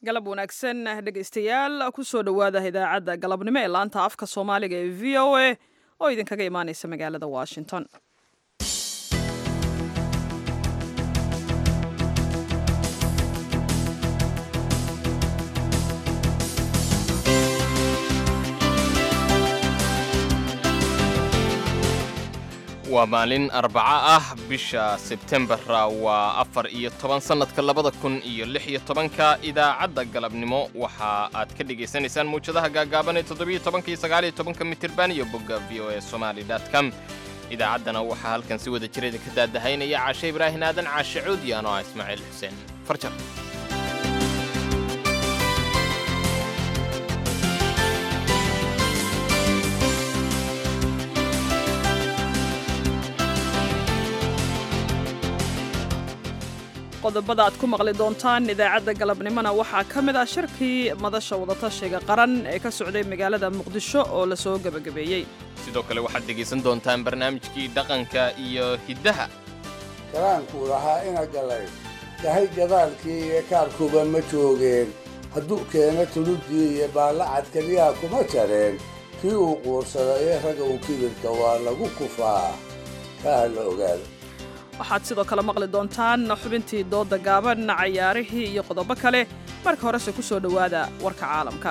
galab wanaagsan dhegaystayaal kusoo dhowaada idaacadda galabnimo ee laanta afka soomaaliga ee v o a oo idinkaga imaaneysa magaalada washington waa maalin arbaco ah bisha sebtembara waa afar iyo toban sannadka labada kun iyo lix iyo tobanka idaacadda galabnimo waxa aad ka dhagaysanaysaan muwjadaha gaagaaban ee toddobiyo tobanka iyo sagaaliyo tobanka mitirban iyo bogga v o e somaali com idaacaddana waxaa halkan si wada jireeda ka daadahaynaya caashe ibraahin aadan caashe cuudi anoo ah ismaaciil xuseen farjar qodobada aad ku maqli doontaan idaacadda galabnimona waxaa ka mid ah shirkii madasha wadatashiga qaran ee ka socday magaalada muqdisho oo la soo gebagabeeyey sidoo kale waxaad dhegaysan doontaan barnaamijkii dhaqanka iyo hiddaha karaankuu lahaa ina galay yahay gadaalkii iyo kaarkuba ma joogeen hadduu keeno tuluddii iyo baallacad keliyaa kuma jareen kii uu quursaday ee ragga u kibirka waa lagu kufaa kaa la ogaado waxaad sidoo kale maqli doontaan xubintii dooda gaaban cayaarihii iyo qodobo kale marka horese ku soo dhowaada warka caalamka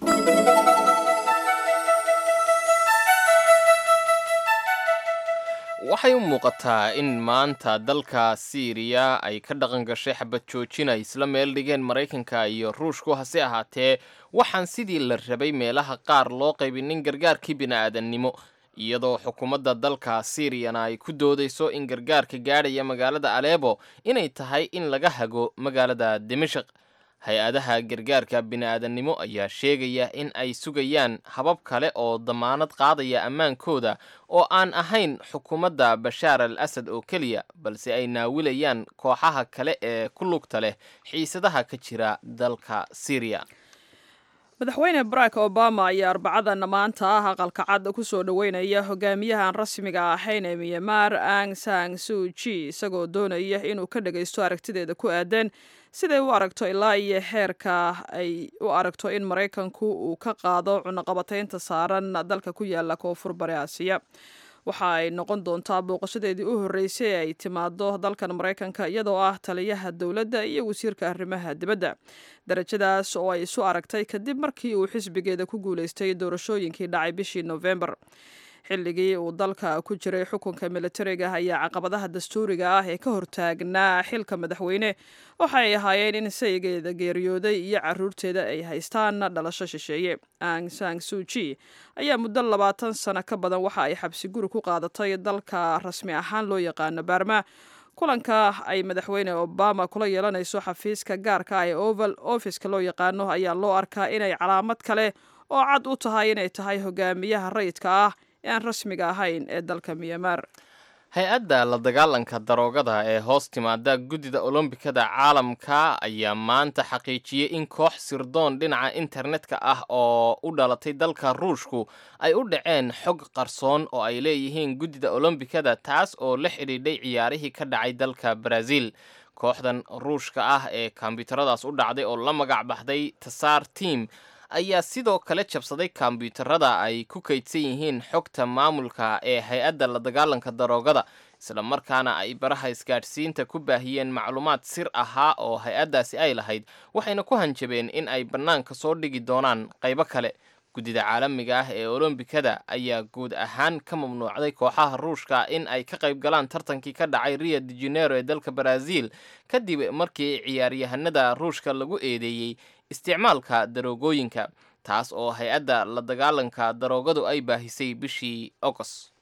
waxay u muuqataa in maanta dalka siiriya ay ka dhaqan gashay xabad joojina isla meel dhigeen maraykanka iyo ruushku hase ahaatee waxaan sidii la rabay meelaha qaar loo qaybinin gargaarkii bini'aadannimo iyadoo xukuumadda dalka siiriyana ay ku doodayso in gargaarka gaadhaya magaalada aleebo inay tahay in laga hago magaalada dimashaq hay-adaha gargaarka bini'aadannimo ayaa sheegaya in ay sugayaan habab kale oo damaanad qaadaya ammaankooda oo aan ahayn xukuumadda bashaar al asad oo keliya balse ay naawilayaan kooxaha kale ee ku lugta leh xiisadaha ka jira dalka siiriya madaxweyne barack obama ayaa arbacadan maanta ah aqalka cad ku soo dhoweynaya hogaamiyahan rasmiga ahayn ee miyamaar ang sang suuji isagoo doonaya inuu ka dhagaysto aragtideeda ku aadan siday u aragto ilaa iyo heerka ay u aragto in maraykanku uu ka qaado cunaqabataynta saaran dalka ku yaala koonfur bari aasiya waxa ay noqon doontaa booqashadeedii u horreysay ee ay timaado dalkan maraykanka iyadoo ah taliyaha dowladda iyo wasiirka arrimaha dibadda darajadaas oo ay isu aragtay kadib markii uu xisbigeeda ku guulaystay doorashooyinkii dhacay bishii nofembar xilligii uu dalka ku jiray xukunka militariga ayaa caqabadaha dastuuriga ah ee ka hortaagnaa xilka madaxweyne waxa ay ahaayeen in saygeeda geeriyooday iyo caruurteeda ay haystaan dhalasho shisheeye ang sang suuji ayaa muddo labaatan sano ka badan waxa ay xabsi guri ku qaadatay dalka rasmi ahaan loo yaqaano baarma kulanka ay madaxweyne obama kula yeelanayso xafiiska gaarka ah ee oval offiska loo yaqaano ayaa loo arkaa inay calaamad kale oo cad u tahay inay tahay hogaamiyaha rayidka ah ee aan rasmiga ahayn ee dalka miyamaar hay-adda la dagaalanka daroogada ee hoos timaada guddida olombikada caalamka ayaa maanta xaqiijiyey in koox sirdoon dhinaca internetka ah oo u dhalatay dalka ruushku ay u dhaceen xog qarsoon oo ay leeyihiin guddida olombikada taas oo la xidhiidhay ciyaarihii ka dhacay dalka baraaziil kooxdan ruushka ah ee kombyuutaradaas u dhacday oo la magac baxday tasaar tiam ayaa sidoo kale jabsaday kombyuutarada ay ku kaydsan yihiin xogta maamulka ee hay-adda la dagaalanka daroogada isla markaana ay baraha isgaadhsiinta ku baahiyeen macluumaad sir ahaa oo hay-addaasi ay lahayd waxayna ku hanjabeen in ay bannaanka soo dhigi doonaan qaybo kale guddida caalamiga ah ee olombikada ayaa guud ahaan ka mamnuucday kooxaha ruushka in ay ka qayb galaan tartankii ka dhacay rio de janeiro ee dalka baraaziil kadib markii ciyaaryahanada ruushka lagu eedeeyey isticmaalka daroogooyinka taas oo hay-adda la dagaalanka daroogadu ay baahisay bishii agost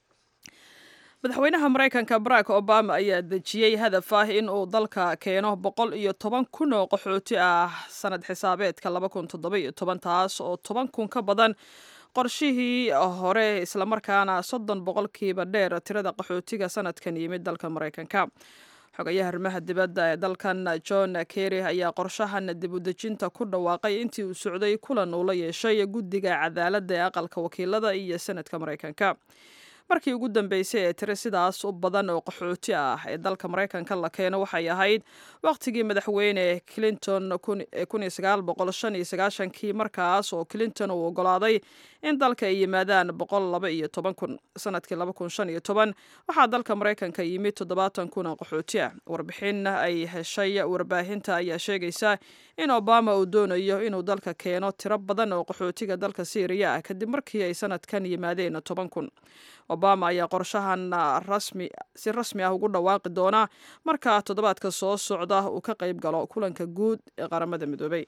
madaxweynaha maraykanka barack obama ayaa dejiyey hadaf ah in uu dalka keeno boqol iyo toban kun oo qaxooti ah sanad xisaabeedka laba kun toddoba-iyo toban taas oo toban kun ka badan qorshihii hore islamarkaana soddon boqolkiiba dheer tirada qaxootiga sanadkan yimid dalka maraykanka xogayaha arrimaha dibadda ee dalkan john kerry ayaa qorshahan dib u dejinta ku dhawaaqay intii uu socday kulan uu la yeeshay guddiga cadaaladda ee aqalka wakiilada iyo senadka maraykanka markii ugu dambeysay ee tiri sidaas u badan oo qaxooti ah ee dalka maraykanka la keeno waxay ahayd wakhtigii madaxweyne clinton kii markaas oo clinton uu ogolaaday in dalka ay yimaadaan sanadkii waxaa dalka maraykanka yimid toddobaatan kun oo qaxooti ah warbixin ay heshay warbaahinta ayaa sheegaysa in obama uu doonayo inuu dalka keeno tiro badan oo qaxootiga dalka syriya ah kadib markii ay sanadkan yimaadeen toban kun obama ayaa qorshahan si rasmi ah ugu dhawaaqi doona marka toddobaadka soo socda uu ka qayb galo kulanka guud ee qaramada midoobay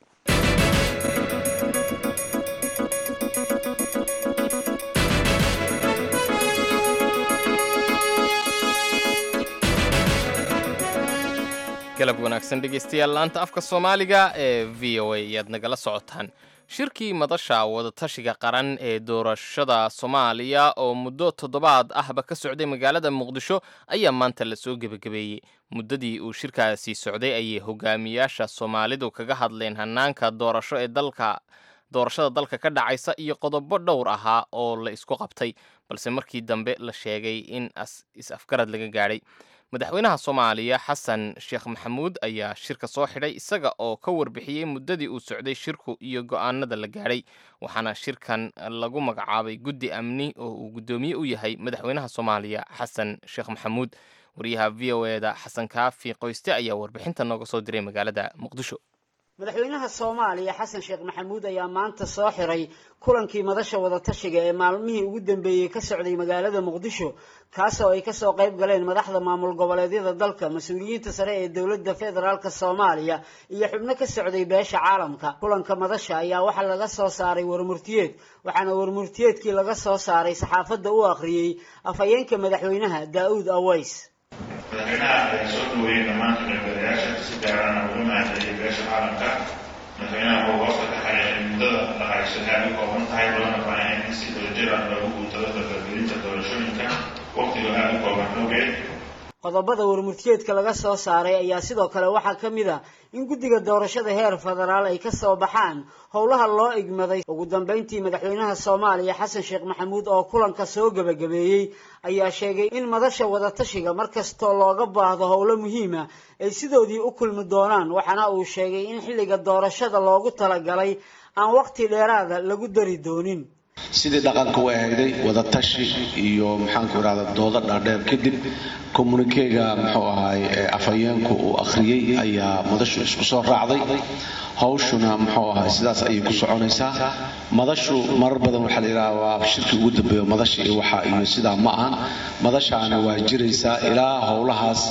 galab wanaagsan dhegaystayaal laanta afka soomaaliga ee v o a ayaad nagala socotaan shirkii madasha wadatashiga qaran ee doorashada soomaaliya oo muddo toddobaad ahba ka socday magaalada muqdisho ayaa maanta lasoo gebagabeeyey muddadii uu shirkaasi socday ayay hogaamiyaasha soomaalidu kaga hadleen hanaanka doorasho ee dalka doorashada dalka ka dhacaysa iyo qodobo dhowr ahaa oo la isku qabtay balse markii dambe la sheegay in is-afgarad laga gaadhay madaxweynaha soomaaliya xasan sheekh maxamuud ayaa shirka soo xidhay isaga oo ka warbixiyey muddadii uu socday shirku iyo go'aanada la gaadhay waxaana shirkan lagu magacaabay guddi amni oo uu guddoomiye u yahay madaxweynaha soomaaliya xasan sheekh maxamuud wariyaha v o eda xasan kaafi qoyste ayaa warbixinta nooga soo diray magaalada muqdisho madaxweynaha soomaaliya xasan sheekh maxamuud ayaa maanta soo xiray kulankii madasha wadatashiga ee maalmihii ugu dambeeyey ka socday magaalada muqdisho kaasoo ay kasoo qayb galeen madaxda maamul goboleedyada dalka mas-uuliyiinta sare ee dowladda federaalk soomaaliya iyo xubno ka socday beesha caalamka kulanka madasha ayaa waxaa laga soo saaray warmurtiyeed waxaana warmurtiyeedkii laga soo saaray saxaafadda u akhriyey afhayeenka madaxweynaha daa'uud aways madaxweynaha ayaa soo dhaweeyey dhammaan qaybgalayaasha si gaarana uga mahadceliyay beesha caalamka madaxweynaha wuxuu hoosta ka xaray in muddada la hayso aad u kooban tahay loona baahan in si wadajir ah loogu guutado dardargelinta doorashooyinka waqtiga aada u kooban awgeed qodobada warmurtiyeedka laga soo saaray ayaa sidoo kale waxaa ka mid a in guddiga doorashada heer federaal ay ka soo baxaan howlaha loo igmaday ugu dambeyntii madaxweynaha soomaaliya xasan sheekh maxamuud oo kulanka soo gebagabeeyey ayaa sheegay in madasha wadatashiga mar kastoo looga baahdo howlo muhiima ay sidoodii u kulmi doonaan waxaana uu sheegay in xilliga doorashada loogu talagalay aan waqti dheeraada lagu dari doonin sidii dhaqanka u ahayday wadatashi iyo maxaanku irahda doodo dhaadheer kadib kommunikeega muxuu ahaay afhayeenku uu akhriyey ayaa madashu isku soo raacday hawshuna muxuu ahaay sidaas ayay ku soconaysaa madashu marar badan waxaa la yidhaha waa shirkii ugu dambeeyo madasha iyo waxa iyo sidaa ma ahan madashaana waa jiraysaa ilaa howlahaas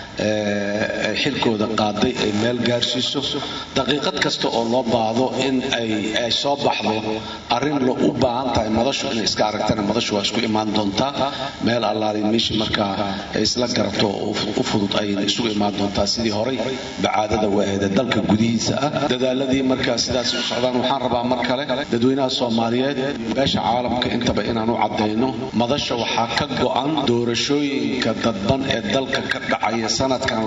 xilkooda qaaday ay meel gaarsiiso daqiiqad kasta oo loo baahdo in ay soo baxdo arrin lo u baahan tahay madashu inay iska aragtana madashu waa isku imaan doontaa meel allaali meesha markaa ay isla garato u fudud ayayna isugu imaan doontaa sidii horay bacaadada waaheeda dalka gudihiisa ah dadaaladii markaa sidaas u socdaan waxaan rabaa mar kale dadweynaha soomaaliyeed beesha caalamka intaba inaan u caddayno madasha waxaa ka go-an doorashooyinka dadban ee dalka ka dhacaya sanadkan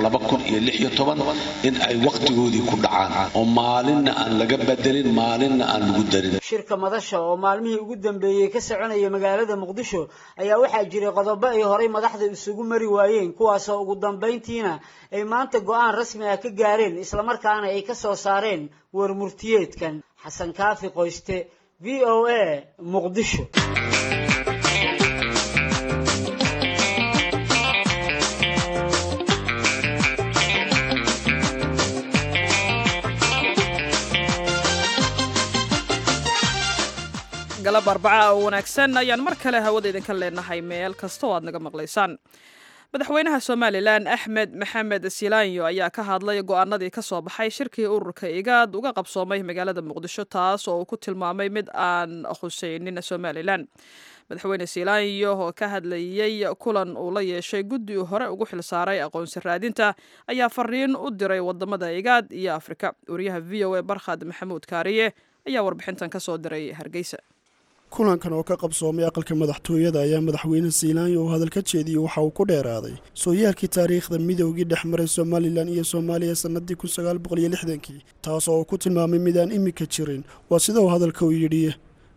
in ay wakhtigoodii ku dhacaan oo maalinna aan laga bedelin maalinna aan lagu darin shirka madasha oo maalmihii ugu dambeeyey ka soconaya magaalada muqdisho ayaa waxaa jiray qodobo ay horay madaxda isugu mari waayeen kuwaasoo ugu dambayntiina ay maanta go-aan rasmi ah ka gaareen islamarkaana ay ka soo saareen warmurtiyeedkan xasan kaafi qoyste v o a muqdisho galab arbaca oo wanaagsan ayaan mar kale hawada idinka leenahay meel kasta oo aad naga maqlaysaan madaxweynaha somalilan axmed maxamed silaanyo ayaa ka hadlay go-aanadii ka soo baxay shirkii ururka igaad uga qabsoomay magaalada muqdisho taas oo uu ku tilmaamay mid aan khuseynin somalilan madaxweyne silaanyo oo ka hadlayey kulan uu la yeeshay guddi uu hore ugu xilsaaray aqoonsi raadinta ayaa fariin u diray wadamada igaad iyo afrika wariyaha v o a barkhad maxamuud kaariye ayaa warbixintan ka soo diray hargeysa kulankan oo ka qabsoomay aqalka madaxtooyada ayaa madaxweyne siilaanyo uu hadal ka jeediyey waxa uu ku dheeraaday sooyaalkii taariikhda midoogii dhex maray somalilan iyo soomaaliya sannadii kun sagaal boqol iyo lixdankii taas oo uu ku tilmaamay midaan imika jirin waa sida uu hadalka u yidhi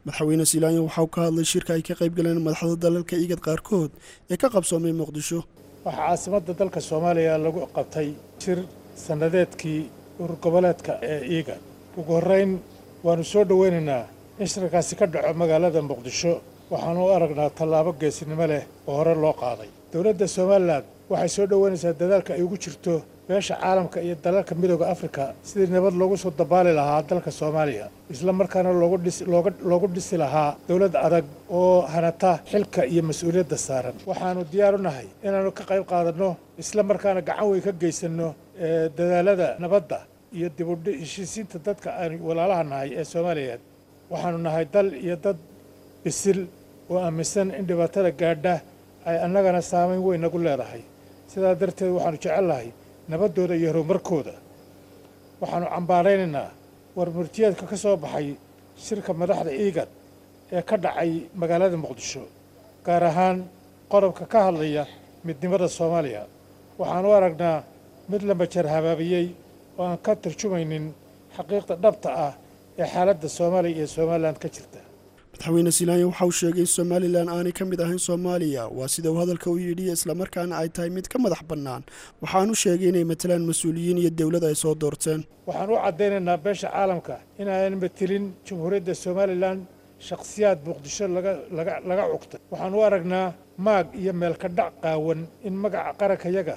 madaxweyne siilaanyo waxauu ka hadlay shirka ay ka qayb galeen madaxda dalalka igad qaarkood ee ka qabsoomay muqdisho waxaa caasimadda dalka soomaaliya lagu qabtay shir sannadeedkii urur goboleedka ee iiga ugu horrayn waannu soo dhowaynaynaa in shirkaasi ka dhaco magaalada muqdisho waxaanu u aragnaa tallaabo geesinimo leh oo hore loo qaaday dowladda somalilan waxay soo dhowaynaysaa dadaalka ay ugu jirto beesha caalamka iyo dalalka midooda afrika sidii nabad loogu soo dabaali lahaa dalka soomaaliya isla markaana loogu dhisi lahaa dowlad adag oo hanata xilka iyo mas-uuliyadda saaran waxaannu diyaar u nahay inaannu ka qayb qaadanno isla markaana gacan weyn ka geysanno dadaalada nabadda iyo dibudheshiisiinta dadka aanu walaalaha nahay ee soomaaliyeed waxaannu nahay dal iyo dad bisil oo aaminsan in dhibaatada gaadha ay annagana saamayn weyn nagu leedahay sidaa darteed waxaannu jecelnahay nabaddooda iyo horumarkooda waxaannu cambaaraynaynaa war murtiyeedka ka soo baxay shirka madaxda iigad ee ka dhacay magaalada muqdisho gaar ahaan qodobka ka hadlaya midnimada soomaaliya waxaan u aragnaa mid la majar habaabiyey oo aan ka tarjumaynin xaqiiqda dhabta ah ee xaaladda soomaaliya iyo somalilan ka jirta madaxweyne siilaanya waxa uu sheegay in somalilan aanay ka mid ahayn soomaaliya waa sida uu hadalka u yidhi islamarkaana ay tahay mid ka madax bannaan waxaanu sheegay inay matalaan mas-uuliyiin iyo dowlad ay soo doorteen waxaan u caddaynaynaa beesha caalamka inaanan matilin jamhuuriyadda somalilan shakhsiyaad muqdisho laga cugtay waxaan u aragnaa maag iyo meelka dhac qaawan in magaca qarankayaga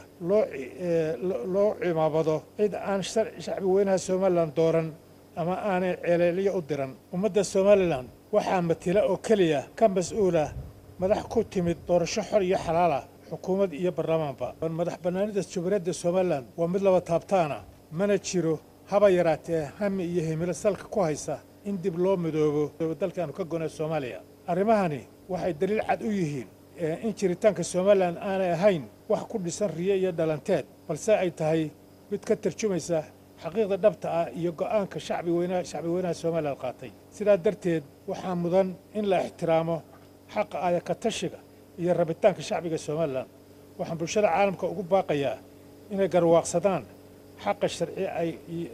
loo cimaamado cid aan shacbi weynaha somalilan dooran ama aanay ceeleelyo u diran ummadda somalilan waxaa matila oo keliya ka mas-uula madax ku timid doorasho xor iyo xalaala xukuumad iyo baarlamaanba madax bannaanida jamhuuriyadda somalilan waa mid laba taabtaana mana jiro haba yaraatee hami iyo himilo salka ku haysa in dib loo midoobo dalkaanu ka gonay soomaaliya arrimahani waxay daliil cad u yihiin in jiritaanka somalilan aanay ahayn wax ku dhisan riyo iyo dhalanteed balse ay tahay mid ka tarjumaysa xaqiiqda dhabta ah iyo go'aanka shacbi weynaha shacbi weynaha somalilan qaatay sidaa darteed waxaa mudan in la ixtiraamo xaqa ayaka tashiga iyo rabitaanka shacbiga somalilan waxaan bulshada caalamka ugu baaqayaa inay garwaaqsadaan xaqa sharci ay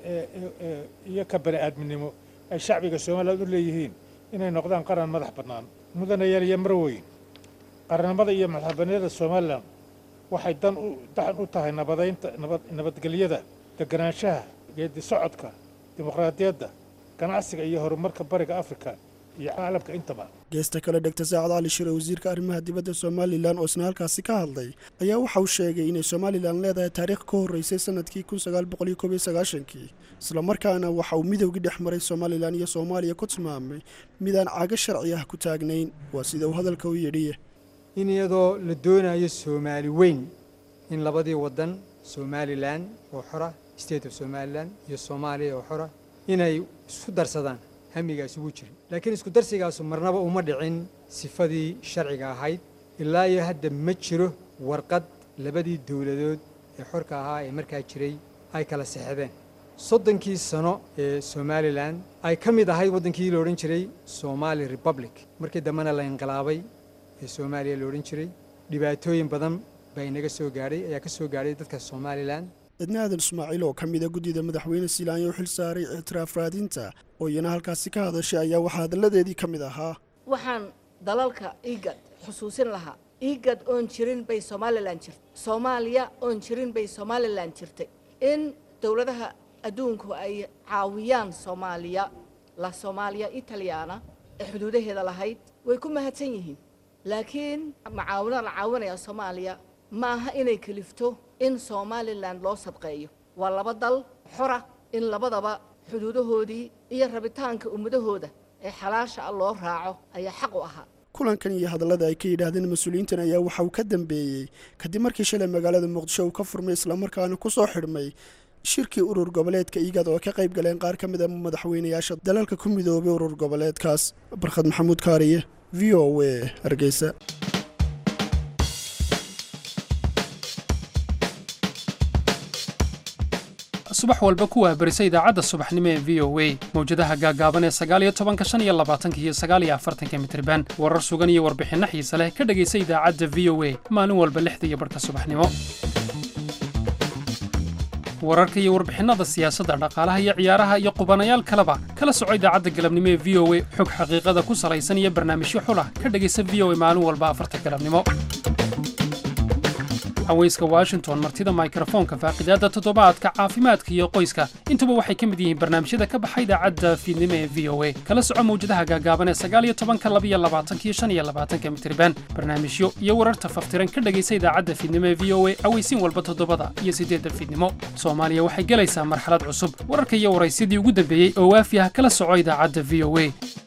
iyo ka bani aadminimo ay shacbiga somalilan u leeyihiin inay noqdaan qaran madax bannaan mudanayaal iyo marweyn qarannimada iyo madaxbaniyada somalilan waxay dan daxan u tahay nabadaynta nabadgelyada deganaanshaha geedi socodka dimuqraadiyadda ganacsiga iyo horumarka bariga afrika iyo caalamka intaba geesta kale dhegta saacad cali shire wasiirka arrimaha dibadda somalilan oo isna halkaasi ka hadlay ayaa waxa uu sheegay inay somalilan leedahay taariikh ka horreysay sanadkii kun sagaal boqol iyo koob iyo sagaashankii islamarkaana waxa uu midowgii dhex maray somalilan iyo soomaaliya ku tilmaamay midaan cago sharci ah ku taagnayn waa sida uu hadalka u yidhi in iyadoo la doonayo soomaali weyn in labadii waddan somalilan oo xora state of somalilan iyo soomaaliya oo xora inay isku darsadaan hamigaas ugu jirin laakiin isku darsigaasu marnaba uma dhicin sifadii sharciga ahayd ilaa iyo hadda ma jiro warqad labadii dowladood ee xorka ahaa ee markaa jiray ay kala sexdeen soddonkii sano ee somalilan ay ka mid ahayd waddankii la odhan jiray somali republic markii dambena la inqilaabay ee soomaaliya la odhan jiray dhibaatooyin badan baa inaga soo gaadhay ayaa ka soo gaadhay dadka somalilan cidna aadan ismaaciil oo ka mida guddida madaxweyne siilaanya u xil saaray ictiraaf raadinta oo iyana halkaasi ka hadashay ayaa waxaa hadalladeedii ka mid ahaa waxaan dalalka igad xusuusin lahaa igad oon jirin bay somalilan jirtay soomaaliya oon jirin bay somalilan jirtay in dowladaha adduunku ay caawiyaan soomaaliya la soomaaliya italyaana ee xuduudaheeda lahayd way ku mahadsan yihiin laakiin macaawino la caawinaya soomaaliya ma aha inay kelifto in somalilan loo sadqeeyo waa laba dal xora in labadaba xuduudahoodii iyo rabitaanka ummadahooda ee xalaasha ah loo raaco ayaa xaq u ahaa kulankan iyo hadallada ay ka yidhaahdeen mas-uuliyiintan ayaa waxa uu ka dambeeyey kadib markii shalay magaalada muqdisho uu ka furmay islamarkaana ku soo xidhmay shirkii urur goboleedka igad oo ka qayb galeen qaar ka mid a madaxweynayaasha dalalka ku midoobay urur goboleedkaas barkhad maxamuud kaariye v o a hargeysa subax walba ku waabarisa idaacadda subaxnimo ee v o a mawjadaha gaaggaaban ee sagaaliyo tobanka shan iyo labaatanka iyo sagaaliyo afartanka mitriban warar sugan iyo warbixinno xiise leh ka dhegaysa idaacadda v o a maalin walba lixda iyo barhka subaxnimo wararka iyo warbixinnada siyaasadda dhaqaalaha iyo ciyaaraha iyo qubanayaal kaleba kala soco idaacadda galabnimo ee v o a xog xaqiiqada ku salaysan iyo barnaamijyo xulah ka dhegaysa v o a maalin walba afarta galabnimo haweyska washington martida mikrofoonka faaqidaadda toddobaadka caafimaadka iyo qoyska intuba waxay ka mid yihiin barnaamijyada ka baxa idaacadda fiidnimo ee v o a kala soco mawjadaha gaagaaban ee sagaal iyo tobanka laba iyo labaatanka iyo shan iyo labaatanka mitriban barnaamijyo iyo wararta faftiran ka dhegaysa idaacadda fiidnimo ee v o a aweysiin walba toddobada iyo siddeedda fiidnimo soomaaliya waxay gelaysaa marxalad cusub wararka iyo waraysyadii ugu dambeeyey oo waafi ah kala soco idaacadda v o a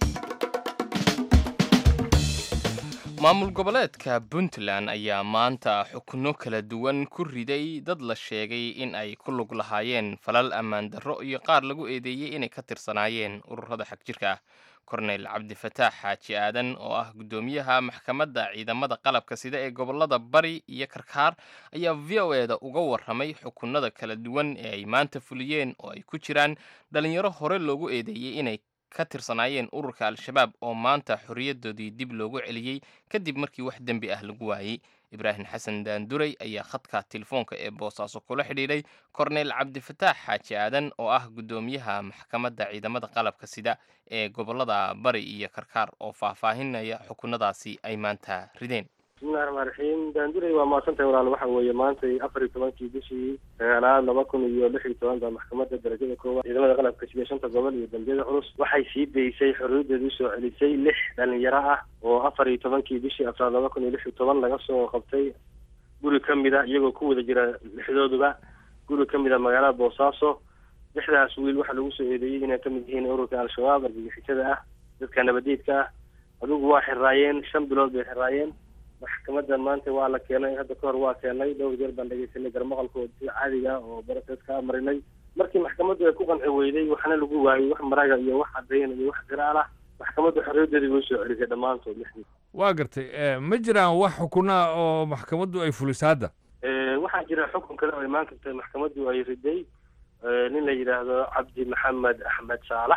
maamul goboleedka puntland ayaa maanta xukno kala duwan ku riday dad la sheegay in ay ku lug lahaayeen falal ammaan darro iyo qaar lagu eedeeyey inay ka tirsanaayeen ururada xagjirka ah korneyl cabdifataax xaaji aadan oo ah guddoomiyaha maxkamadda ciidamada qalabka sida ee gobolada bari iyo karkaar ayaa v o eda uga warramay xukunada kala duwan ee ay maanta fuliyeen oo ay ku jiraan dhalinyaro hore loogu eedeeyey inay ka tirsanaayeen ururka al-shabaab oo maanta xorriyadoodii dib loogu celiyey kadib markii wax dembi ah lagu waayey ibraahim xasan daanduray ayaa khadka telefoonka ee boosaaso kula xidhiidhay korneyl cabdifataax xaaji aadan oo ah guddoomiyaha maxkamadda ciidamada qalabka sida ee gobolada bari iyo karkaar oo faahfaahinaya xukunadaasi ay maanta rideen bismillahi raxmaan raxiim daanduray waa mahadsantahay walaal waxa weeye maantay afar iyo tobankii bishii sagaalaad laba kun iyo lix iyo toban baa maxkamadda darajada koowaad ciidamada qalabka sida shanta gobol iyo dambiyada culus waxay sii daysay xorriyadeedu soo celisay lix dhalinyaro ah oo afar iyo tobankii bishii afraad laba kun iyo lix iyo toban laga soo qabtay guri ka mid a iyagoo ku wada jira lixdooduba guri ka mid a magaalada boosaaso lixdaas wiil waxaa lagu soo eedeeyey inay ka mid yihiin ururka al-shabaab argagixisada ah dadka nabadeedka ah adugu waa xiraayeen shan bilood bay xiraayeen maxkamadda maanta waa la keenay hadda kahor waa keenay dhowr jeer baan dhegeysanay garmaqalkooda si caadiga oo baraseedka marinay markii maxkamaddu ay ku qanci weyday waxna lagu waayey wax maraga iyo wax caddayn iyo wax giraal ah maxkamaddu xorriyadeedii way soo celisay dhammaantood lixdii waa gartay ma jiraan wax xukunaa oo maxkamaddu ay fuliso hadda waxaa jira xukun kale oo imaan karta maxkamaddu ay riday nin la yidhaahdo cabdi maxamed axmed saalax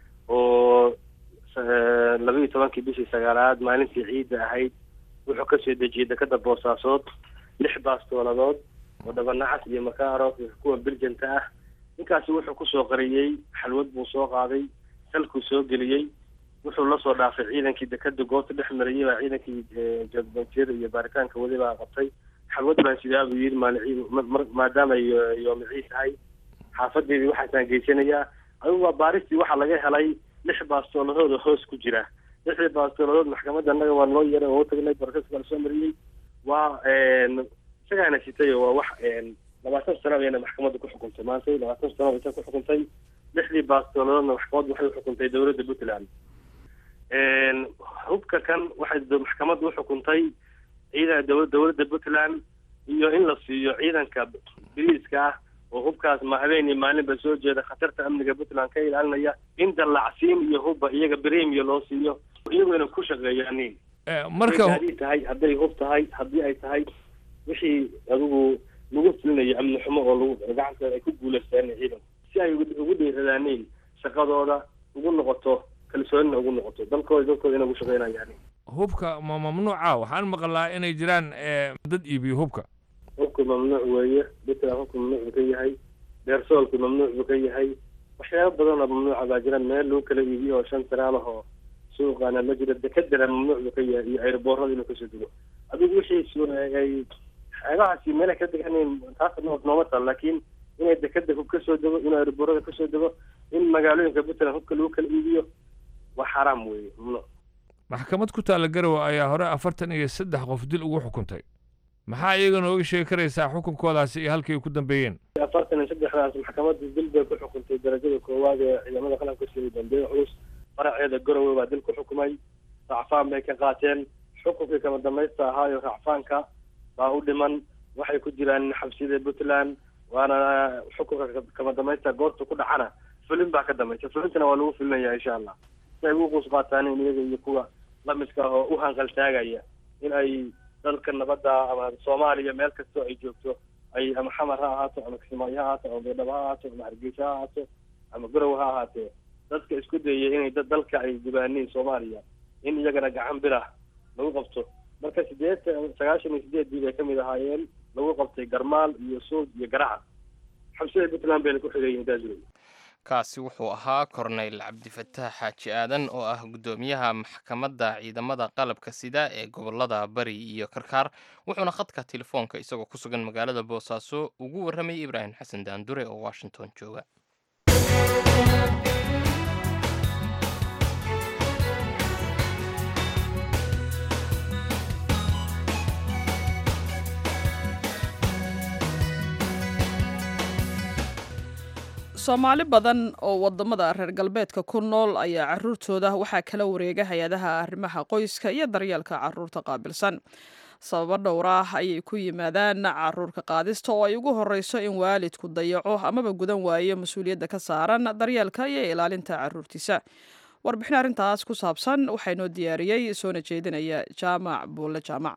oo laba iyo tobankii bishii sagaalaad maalintii ciidda ahayd wuxuu kasoo dejiyey dekada boosaasood lix baastooladood oo dhabanacas iyo makaaro iyo kuwa biljanta ah ninkaasi wuxuu kusoo qariyey xalwad buu soo qaaday salkuu soo geliyey wuxuu lasoo dhaafay ciidankii dekada goobta dhex marayay baa ciidankii jadbantiyada iyo baaritaanka wadi baa qabtay xalwad baan sidaa buu yidhi maalin maadaama ay yoomiciid tahay xaafadeedii waxaasaan geysanayaa adigu waa baaristii waxaa laga helay lix baastooladood oo hoos ku jira lixdii baastooladood maxkamadda annaga waa noo yeeray oo u tagnay barkaska la soo mariyey waa isagaana sitay oo waa wax labaatan sano ayayna maxkamadda ku xukuntay maantay labaatan sano aysa ku xukuntay lixdii baastooladoodna maxkamaddu waxay uxukuntay dowladda puntland hubka kan waxay maxkamaddu uxukuntay ciidan dow dowladda puntland iyo in la siiyo ciidanka biriiska ah oo hubkaas ma habeenii maalinba soo jeeda khatarta amniga puntland ka ilaalinaya in dallacsiin iyo hubba iyaga bremia loo siiyo iyagoo ku shaqeeyaanin marka hadii tahay hadday hub tahay haddii ay tahay wixii adigu lagu fulinayo amni xumo oo lagu gacantooda ay ku guulaystaan ciidanku si ay ugu dhiiradaaniin shaqadooda ugu noqoto kalsoonina ugu noqoto dalkooda dalkooda inay ugu shaqeynayaan hubka ma mamnuuca waxaan maqlaa inay jiraan dad iibiyo hubka hubku mamnuuc weeye puntland hubku mamnuuc buu ka yahay beersoolku mamnuuc buu ka yahay waxyaaba badan oo mamnuuca baa jira meel lagu kala iibiyo oo shan tiraal ah oo suuqaana ma jiro dekadana mamnuuc buu ka yahay iyo airboorada inuu kasoo dego adigu wixii ay xeebahaasi meelay ka deganin taas nooma taal laakiin inay dekada hub kasoo dego inuu airboorada kasoo dego in magaalooyinka puntland hubka lagu kala iibiyo waa xaraam weeye mamnuuc maxkamad ku taalla garowe ayaa hore afartan iyo saddex qof dil ugu xukuntay maxaa iyaga nooga sheegi karaysaa xukunkoodaasi iyo halkii ay ku dambeeyeen afartan iyo saddexdaas maxkamadda dil bay ku xukuntay darajada koowaad ee ciidamada qaranka sida dambeeye culus faraceeda garowe baa dil ku xukumay racfaan bay ka qaateen xukunkii kama dambaysta ahaayo racfaanka baa u dhiman waxay ku jiraan xabsiyada puntland waana xukunka kama dambaysta goorta ku dhacana fulin baa ka dambaysa fulintana waa lagu fulinaya insha allah si ay ugu quus qaataan in iyaga iyo kuwa lamidka oo u hanqaltaagaya in ay dalka nabadda ama soomaaliya meel kastoo ay joogto ay ama xamar ha ahaato ama kismaayo ha ahaato ama baydhabo ha ahaato ama hargeysa ha ahaato ama garow ha ahaatee dadka isku dayaya inay dad dalka ay dibaaniin soomaaliya in iyagana gacan bilah lagu qabto marka sideetan sagaashan iyo sideed bii bay kamid ahaayeen lagu qabtay garmaal iyo suud iyo garaca xabsida puntland bayna ku xigayihin daaswey kaasi wuxuu ahaa korneyl cabdifataax xaaji aadan oo ah guddoomiyaha maxkamadda ciidamada qalabka sida ee gobolada bari iyo karkaar wuxuuna khadka telefoonka isagoo ku sugan magaalada boosaaso ugu warramayay ibraahim xasan daandure oo washington jooga soomaali badan oo wadamada reer galbeedka ku nool ayaa caruurtooda waxaa kala wareega hay-adaha arrimaha qoyska iyo daryeelka caruurta qaabilsan sababo dhowr ah ayay ku yimaadaan caruurka qaadista oo ay ugu horeyso in waalidku dayaco amaba gudan waayo mas-uuliyadda ka saaran daryeelka iyo ilaalinta caruurtiisa warbixin arrintaas ku saabsan waxaa inoo diyaariyey soona jeedinaya jaamac buulle jaamac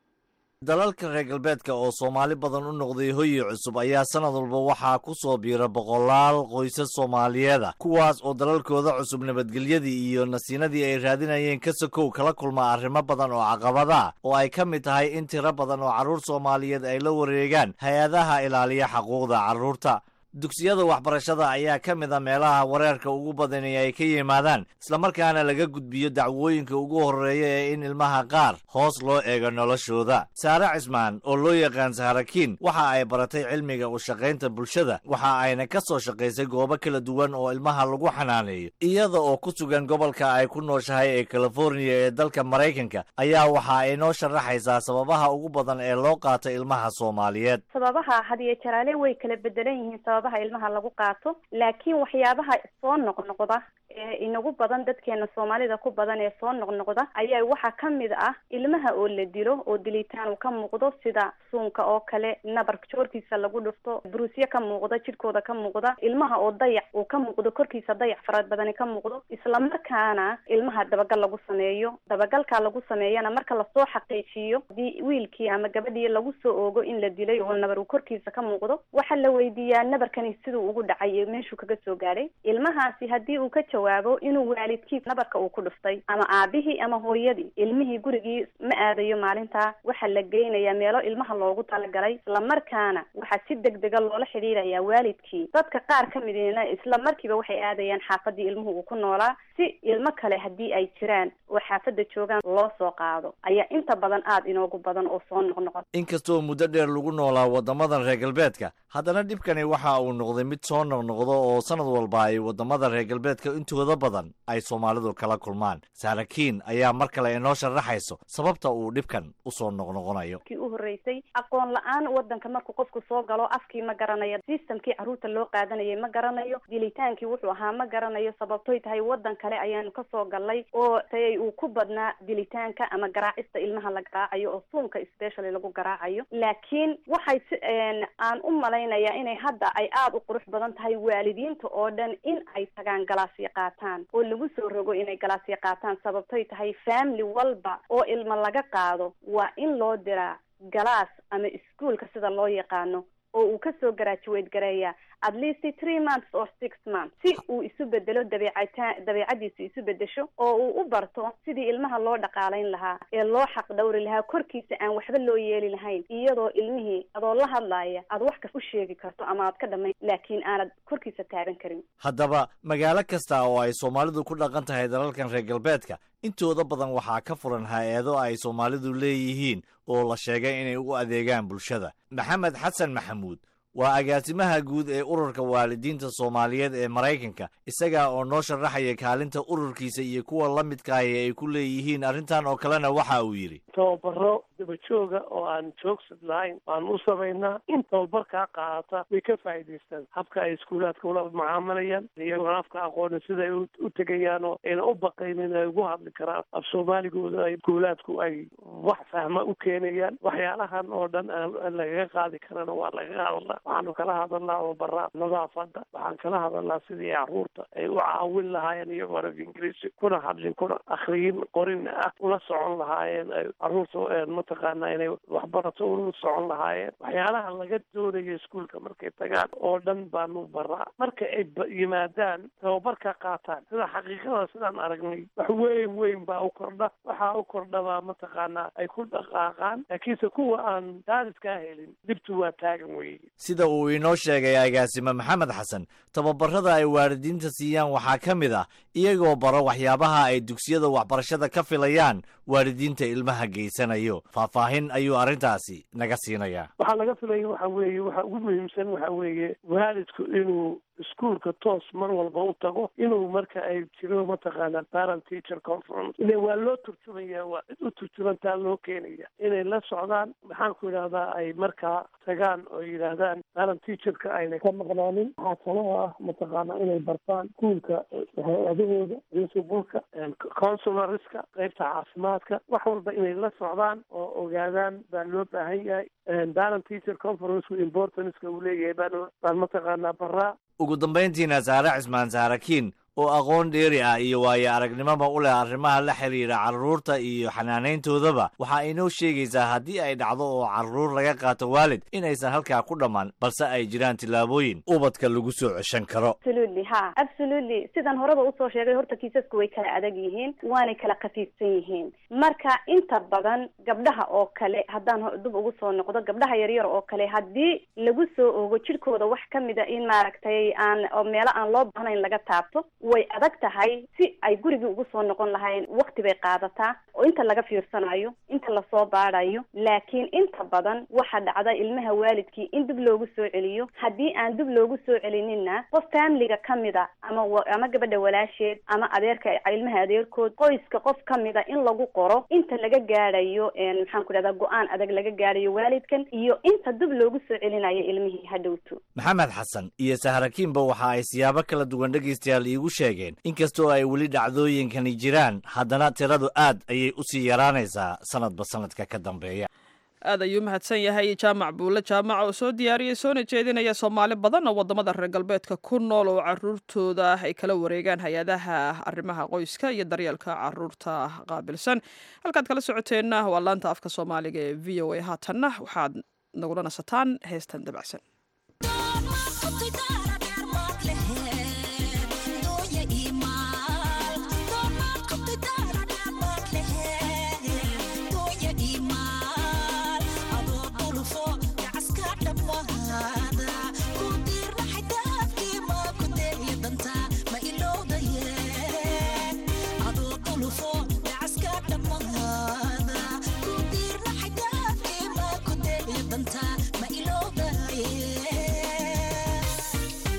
dalalka reer galbeedka oo soomaali badan u noqday hoyi cusub ayaa sanad walba waxaa ku soo biira boqolaal qoysas soomaaliyeeda kuwaas oo dalalkooda cusub nabadgelyadii iyo nasiinadii ay raadinayeen ka sokow kala kulma arrimo badan oo caqabada oo ay ka mid tahay in tiro badan oo carruur soomaaliyeed ay la wareegaan hay-adaha ilaaliya xaquuqda carruurta dugsiyada waxbarashada ayaa ka mid a meelaha wareerka ugu badani ay ka yimaadaan islamarkaana laga gudbiyo dacwooyinka ugu horreeya ee in ilmaha qaar hoos loo eego noloshooda saare cismaan oo loo yaqaan saharakiin waxa ay baratay cilmiga u shaqaynta bulshada waxa ayna ka soo shaqaysay goobo kala duwan oo ilmaha lagu xanaaneeyo iyada oo ku sugan gobolka ay ku nooshahay ee californiya ee dalka maraykanka ayaa waxa ay noo sharaxaysaa sababaha ugu badan ee loo qaato ilmaha soomaaliyeed sababaha hadiyo jaraale way kala bedelan yihiin sababaha ilmaha lagu qaato laakiin waxyaabaha soo noqnoqda ee inagu badan dadkeena soomaalida ku badan ee soo noqnoqda ayaa waxaa ka mid ah ilmaha oo la dilo oo dilitaan uu ka muuqdo sida suunka oo kale nabar joorkiisa lagu dhufto buruusyo ka muuqda jidhkooda ka muuqda ilmaha oo dayac uu ka muuqdo korkiisa dayac fara badani ka muuqdo islamarkaana ilmaha dabagal lagu sameeyo dabagalkaa lagu sameeyana marka lasoo xaqiijiyo hadii wiilkii ama gabadhii lagu soo oogo in la dilay oo nabar uu korkiisa ka muuqdo waxaa la weydiiyaa nabarkani siduu ugu dhacay iyo meeshuu kaga soo gaadhay ilmahaasi haddii uu ka jawaabo inuu waalidkii nabarka uu ku dhuftay ama aabihii ama hooyadii ilmihii gurigii ma aadayo maalintaa waxaa la geynayaa meelo ilmaha loogu talagalay islamarkaana waxaa si deg dega loola xidhiirayaa waalidkii dadka qaar ka midina isla markiiba waxay aadayaan xaafadii ilmuhu uu ku noolaa si ilmo kale haddii ay jiraan oo xaafadda joogaan loo soo qaado ayaa inta badan aada inoogu badan oo soo noqnoqon inkastoo muddo dheer lagu noolaa waddamadan reer galbeedka haddana dhibkani waxa uu noqday mid soo noqnoqdo oo sanad walba ay waddamada reer galbeedka intooda badan ay soomaalidu kala kulmaan saarakiin ayaa mar kale inoo sharaxayso sababta uu dhibkan usoo noqnoqonayo kii u horreysay aqoon la-aan waddanka markuu qofku soo galo afkii ma garanayo systemkii carruurta loo qaadanayay ma garanayo dilitaankii wuxuu ahaa ma garanayo sababtoy tahay waddan kale ayaanu kasoo galnay oo tay uu ku badnaa dilitaanka ama garaacista ilmaha la garaacayo oo suunka specially lagu garaacayo laakiin waxay si aan u malaynayaa inay hadda ay aada u qurux badan tahay waalidiinta oo dhan in ay tagaan galaasyo qaataan oo lagu soo rogo inay galaasyo qaataan sababtoy tahay family walba oo ilmo laga qaado waa in loo diraa galaas ama iskuolka sida loo yaqaano oo uu kasoo graduate gareeya at least three months or six months si uu isu bedelo dabeecataan dabeecadiisu isu bedesho oo uu u barto sidii ilmaha loo dhaqaalayn lahaa ee loo xaq dhawri lahaa korkiisa aan waxba loo yeeli lahayn iyadoo ilmihii adoo la hadlaaya aad wax kas u sheegi karto ama aad ka dhamayn laakiin aanad korkiisa taaban karin haddaba magaalo kasta oo ay soomaalidu ku dhaqan tahay dalalkan reer galbeedka intooda badan waxaa ka furan hay-ado ay soomaalidu leeyihiin oo la sheegay inay u adeegaan bulshada maxamed xasan maxamuud waa agaasimaha guud ee ururka waalidiinta soomaaliyeed ee maraykanka isagaa oo noo sharaxaya kaalinta ururkiisa iyo kuwa la midkaahi ay ku leeyihiin arrintan oo kalena waxa uu yidhi tababaro dabajooga oo aan joogsad lahayn waan u samaynaa in tababarkaa qaadata way ka faa'iidaystaan habka ay iskuulaadka ula mucaamalayaan iyagoona afka aqooni siday u tegayaan oo ayna u baqaynin ay ugu hadli karaan af soomaaligooda ay iskuulaadku ay wax fahma u keenayaan waxyaalahan oo dhan aan lagaga qaadi karana waa lagaga hadlaa waxaanu kala hadalnaa tababaraa nadaafada waxaan kala hadalnaa sidii caruurta ay u caawin lahaayeen iyagoo af ingiriisi kuna hadlin kuna akhriyin qorin ah ula socon lahaayeen ay caruurta mataqaanaa inay waxbarato ula socon lahaayeen waxyaalaha laga doonayo iskuolka markay tagaan oo dhan baanu baraa marka ay yimaadaan tababarka qaataan sida xaqiiqada sidaan aragnay wax weyn weyn baa u kordha waxaa u kordhabaa mataqaanaa ay ku dhaqaaqaan laakiinse kuwa aan daadiskaa helin dhibtu waa taagan weeye sida uu inoo sheegay agaasime maxamed xasan tababarada ay waalidiinta siiyaan waxaa ka mid ah iyagoo baro waxyaabaha ay dugsiyada waxbarashada ka filayaan waalidiinta ilmaha geysanayo faahfaahin ayuu arrintaasi naga siinayaa waxaa laga filaya waxa weeye waxa ugu muhiimsan waxa weeye waalidku inuu iskuolka toos mar walba u tago inuu marka ay jiro mataqaana parent teacher conference ile waa loo turjumaya waa cid u turjumantaa loo keenaya inay la socdaan maxaan ku idhahdaa ay markaa tagaan oo yidhaahdaan parent teacherka aynay ka maqnaanin waxaa kaloo ah mataqaana inay bartaan iskuolka hay-adahooda principalka consularska qaybta caafimaadka wax walba inay la socdaan oo ogaadaan baa loo baahan yahay parent teacher conference importanceka uu leeyahay baan baan mataqaanaa baraa ugu dambayntiina saare cismaan saarakiin oo aqoon dheeri ah iyo waayo aragnimoba u leh arrimaha la xidhiidha carruurta iyo xanaanayntoodaba waxaa inoo sheegaysaa haddii ay dhacdo oo carruur laga qaato waalid inaysan halkaa ku dhammaan balse ay jiraan tillaabooyin ubadka lagu soo ceshan karo absolutely ha absolutely sidan horeba usoo sheegay horta kiisasku way kala adag yihiin waanay kala khafiifsan yihiin marka inta badan gabdhaha oo kale haddaan dib ugu soo noqdo gabdhaha yaryar oo kale haddii lagu soo ogo jidhkooda wax ka mida in maaragtay aan oo meelo aan loo baahnayn laga taabto way adag tahay si ay gurigii ugu soo noqon lahayn wakti bay qaadataa oo inta laga fiirsanayo inta lasoo baadayo laakiin inta badan waxaa dhacda ilmaha waalidkii in dib loogu soo celiyo haddii aan dib loogu soo celinina qof faamiliga kamida ama ama gabadha walaasheed ama adeerka ilmaha adeerkood qoyska qof kamida in lagu qoro inta laga gaadhayo maxaan ku dhahdaa go-aan adag laga gaadhayo waalidkan iyo inta dib loogu soo celinayo ilmihii hadhowto maxamed xasan iyo sahrakiinba waxa ay siyaabo kala duwan dhegaystayaal iigu sheegeen inkastoo ay weli dhacdooyinkani jiraan haddana tiradu aad ayay usii yaraanaysaa sanadba sanadka ka dambeeya aad ayuu mahadsan yahay jaamac buulle jaamac oo soo diyaariyey soona jeedinaya soomaali badan oo waddamada reer galbeedka ku nool oo caruurtooda ay kala wareegaan hay-adaha arrimaha qoyska iyo daryeelka caruurta qaabilsan halkaad kala socoteenna waa laanta afka soomaaliga ee v o a haatanna waxaad nagula nasataan heestan dabacsan ma ilowdaye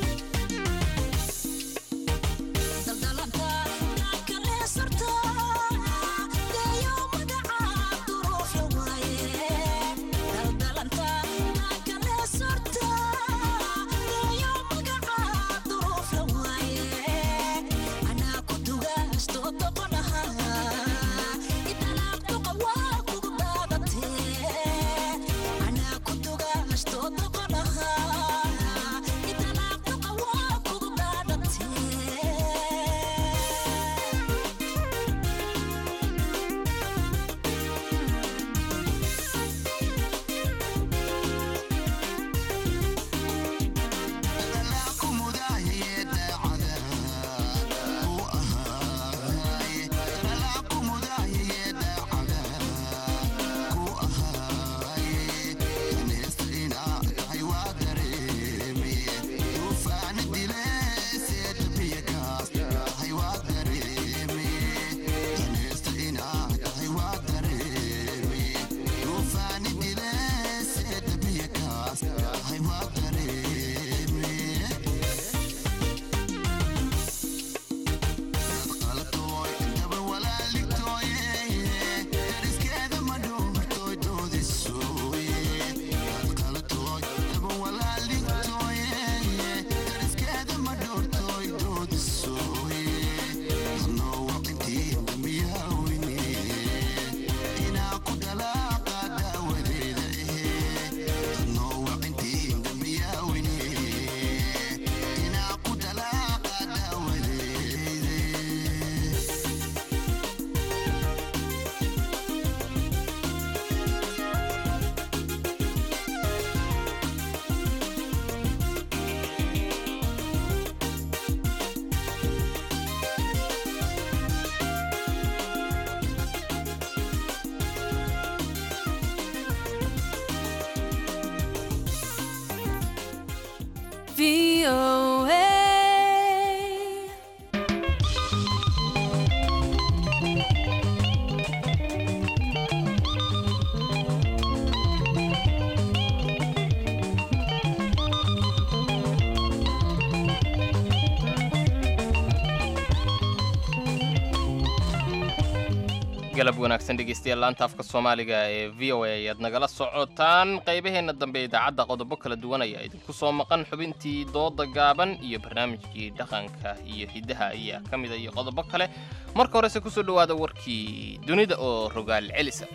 galab wanaagsan dhegeystayaal laanta afka soomaaliga ee v o a ayaad nagala socotaan qaybaheenna dambe idaacadda qodobo kala duwan ayaa idinku soo maqan xubintii dooda gaaban iyo barnaamijkii dhaqanka iyo hiddaha ayaa ka mida iyo qodobo kale marka horese kusoo dhowaada warkii dunida oo rogaal celisa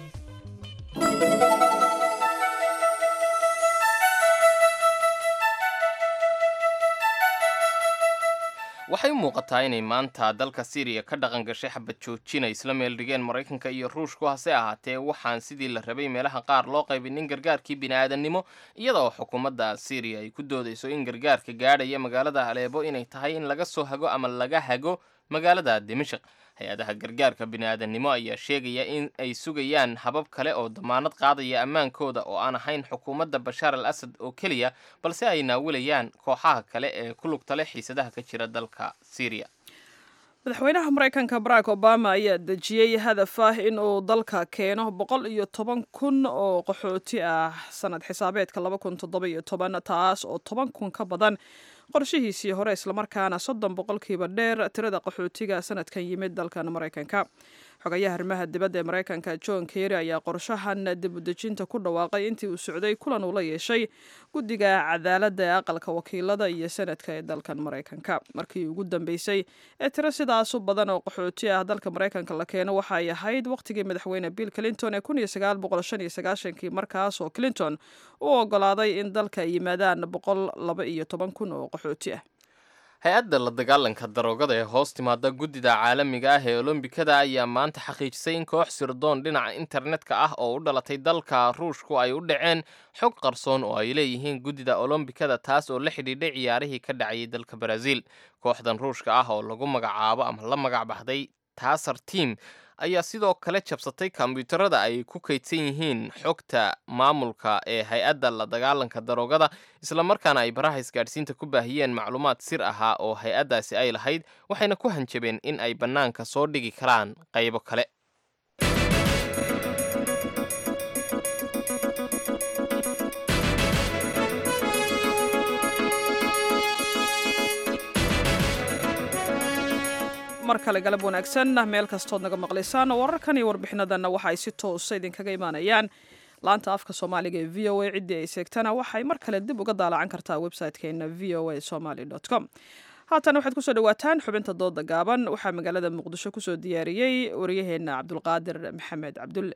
waxay u muuqataa inay maanta dalka syriya ka dhaqan gashay xabad joojina isla meel dhigeen maraykanka iyo ruushku hase ahaatee waxaan sidii la rabay meelaha qaar loo qaybinin gargaarkii bini'aadannimo iyadoo xukuumadda syriya ay ku doodayso in gargaarka gaadhaya magaalada aleebo inay tahay in laga soo hago ama laga hago magaalada dimashik hay-adaha gargaarka bini'aadannimo ayaa sheegaya in ay sugayaan habab kale oo damaanad qaadaya ammaankooda oo aan ahayn xukuumadda bashaar al asad oo keliya balse ay naawilayaan kooxaha kale ee ku lugta leh xiisadaha ka jira dalka syriya madaxweynaha maraykanka barack obama ayaa dejiyey hadaf ah in uu dalka keeno boqol iyo toban kun oo qaxooti ah sanad xisaabeedka laba kun toddoba iyo toban taas oo toban kun ka badan qorshihiisii hore islamarkaana soddon boqolkiiba dheer tirada qaxootiga sanadkan yimid dalkan maraykanka xogayaha arrimaha dibadda ee maraykanka john kerry ayaa qorshahan dibudejinta ku dhawaaqay intii uu socday kulan uu la yeeshay guddiga cadaaladda ee aqalka wakiilada iyo senadka ee dalkan maraykanka markii ugu dambeysay ee tiro sidaas u badan oo qaxooti ah dalka maraykanka la keeno waxa ay ahayd wakhtigii madaxweyne bill clinton ee kun iyo sagaal boqol shan iyo sagaashankii markaas oo clinton u ogolaaday in dalka ay yimaadaan boqol laba iyo toban kun oo qaxooti ah hay-adda la dagaalanka daroogada ee hoos timaada guddida caalamiga ah ee olombikada ayaa maanta xaqiijisay in koox sirdoon dhinaca internetka ah oo u dhalatay dalka ruushku ay u dhaceen xog qarsoon oo ay leeyihiin guddida olombikada taas oo la xidhiidhay ciyaarihii ka dhacayay dalka baraaziil kooxdan ruushka ah oo lagu magacaabo ama la magac baxday taasar team ayaa sidoo kale jabsatay kombyuutarada ay ku kaydsan yihiin xogta maamulka ee hay-adda la dagaalanka daroogada islamarkaana ay baraha isgaadhsiinta ku baahiyeen macluumaad sir ahaa oo hay-addaasi ay lahayd waxayna ku hanjabeen in ay bannaanka soo dhigi karaan qaybo kale mar kale galab wanaagsan meel kastood naga maqlaysaan wararkan iyo warbixinadanna waxa ay si toosa idinkaga imaanayaan laanta afka soomaaliga ee v o a ciddii ay seegtana waxay mar kale dib uga daalacan kartaa website-keena v o a somaly com haatan waxaad kusoo dhawaataan xubinta dooda gaaban waxaa magaalada muqdisho kusoo diyaariyey waryaheena cabdulqaadir maxamed cabdulle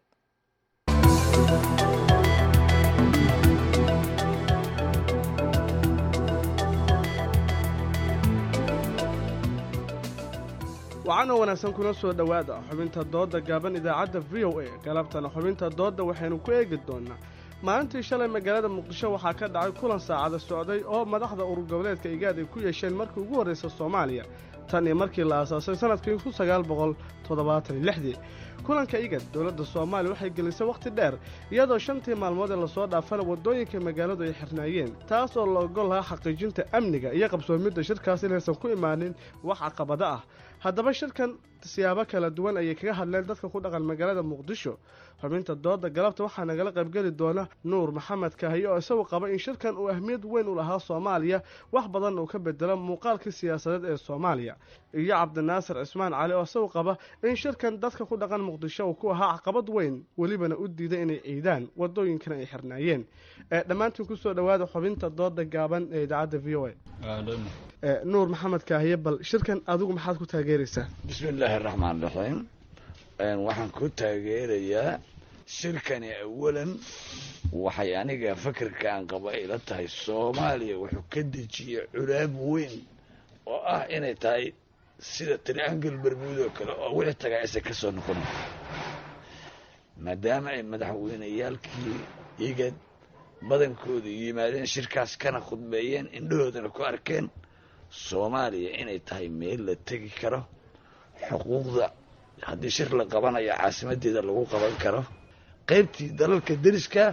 waxaana wanaagsan kuna soo dhowaada xubinta doodda gaaban idaacadda v o a galabtana xubinta doodda waxaynu ku eegi doonnaa maalintii shalay magaalada muqdisho waxaa ka dhacay kulan saacada socday oo madaxda urur goboleedka igaad ay ku yeesheen markii ugu horraysa soomaaliya tan iyo markii la aasaasay sannadkii kun sagaal boqol toddobaatan iyo lixdii kulanka igad dowladda soomaaliya waxay gelisay wakhti dheer iyadoo shantii maalmood ee lasoo dhaafana waddooyinka magaaladu ay xirnaayeen taas oo la ogol lahaa xaqiijinta amniga iyo qabsoomidda shirkaas inaysan ku imaanin wax caqabado ah haddaba shirkan siyaabo kala duwan ayay kaga hadleen dadka ku dhaqan magaalada muqdisho xubinta dooda galabta waxaa nagala qaybgeli doona nuur maxamed kahiye oo isagu qaba in shirkan uu ahmiyad weyn u lahaa soomaaliya wax badan uu ka bedelo muuqaalkii siyaasadeed ee soomaaliya iyo cabdinaasir cismaan cali oo isagu qaba in shirkan dadka ku dhaqan muqdisho uu ku ahaa caqabad weyn welibana u diiday inay ciidaan wadooyinkana ay xirnaayeen dhammaantiin kusoo dhowaada xubinta dooda gaaban ee idaacadda v o a nuur maxamed kaahiye bal shirkan adigu maxaad ku taageeraysaa bismi illaahi araxmaan raxiim waxaan ku taageerayaa shirkani awalan waxay aniga fakarka aan qaba ila tahay soomaaliya wuxuu ka dejiyey culaab weyn oo ah inay tahay sida triangul bermuud oo kale oo wixii tagaa aysan ka soo noqon maadaama ay madaxweyneyaalkii igad badankooda yimaadeen shirkaas kana khudbeeyeen indhahoodana ku arkeen soomaaliya inay tahay meel la tegi karo xuquuqda haddii shir la qabanayo caasimadeeda lagu qaban karo qaybtii dalalka deriska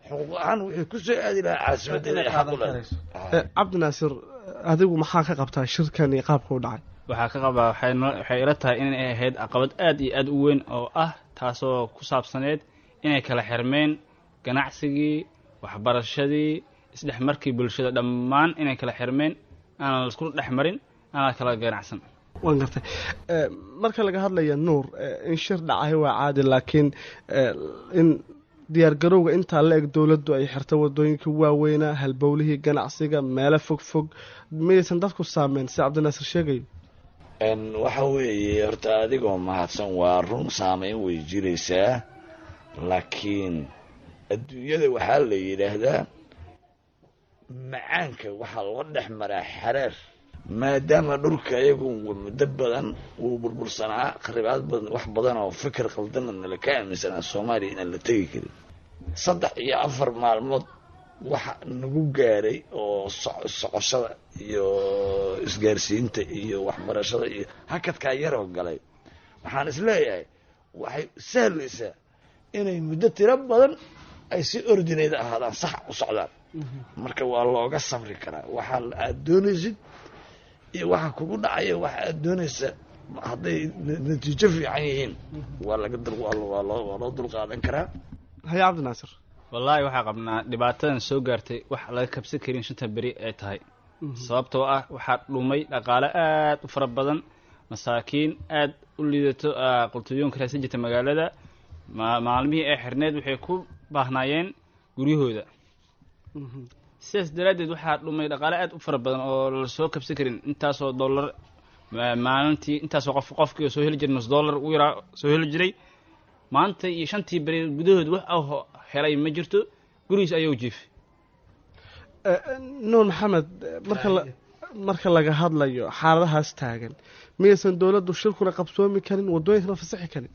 xuquuq ahaan wixii ku soo aadi lahaa caasimadda inay xaq u leedahay Eh, cabdinaasir adigu maxaa ka qabtaa shirkan iyo qaabka u dhacay waxaa ka qabaa waxay noo- waxay ila tahay inay ahayd caqabad aad iyo aad u weyn oo ah taasoo ku saabsaneed inay kala xirmeen ganacsigii waxbarashadii isdhexmarkii bulshada dhammaan inay kala xirmeen aanan laisku dhex marin aanan kala ganacsan waan gartay Eh, marka laga hadlaya nuur eh, in shir dhacay waa caadi laakiin eh, in diyaargarowga intaa la eg dowladdu ay xirta wadooyinka waaweynaa halbowlihii ganacsiga meelo fog fog miyaysan dadku saameyn sida cabdinaasir sheegayo Een, waxa weeye horta adigoo mahadsan waa run saameyn way jiraysaa laakiin adduunyada waxaa la yidhaahdaa macaanka waxaa loo dhex maraa xareer maadaama dhulka iyagu muddo badan wuu burbursanaa kharibaad badan wax badan oo fikir qaldanna nala ka aaminsanaa soomaaliya inaan la tegi karin saddex iyo afar maalmood waxa nagu gaaray oo soc- socoshada iyo isgaarsiinta iyo waxbarashada iyo hakadkaa yaroo galay waxaan isleeyahay waxay sahlaysaa inay muddo tiro badan ay si ordinayda ahaadaan sax u socdaan marka waa looga sabri karaa waxa aad doonaysid iyo waxa kugu dhacaya waxa aad doonaysa hadday na- natiijo fiican yihiin waa laga dul waa loo- waa loo waa loo dulqaadan karaa haye cabdinaasir wallaahi waxaa qabnaa dhibaatadan soo gaartay wax laga kabsan karin shanta beri ay tahay sababtoo ah waxaa dhumay dhaqaale aad u fara badan masaakiin aad u liidato ah, qultuyoonka raadsan jirta magaalada ma- maalmihii ay xirneed waxay ku baahnaayeen guryahooda sidaas daraaddeed waxaa dhumay dhaqaale aad u fara badan oo la soo kabsan karin intaasoo dollar ma- maalintii intaasoo qof qofkii oo soo heli jiray nus dollar u yaraa soo heli jiray maanta iyo shantii beri gudahood wax au helay ma jirto gurigiis ayuu jiifay Eh, eh, nuur maxamed eh, marka la marka laga hadlayo xaaladahaas taagan miyaysan dowladdu shirkuna qabsoomi karin wadooyinkana fasaxi karin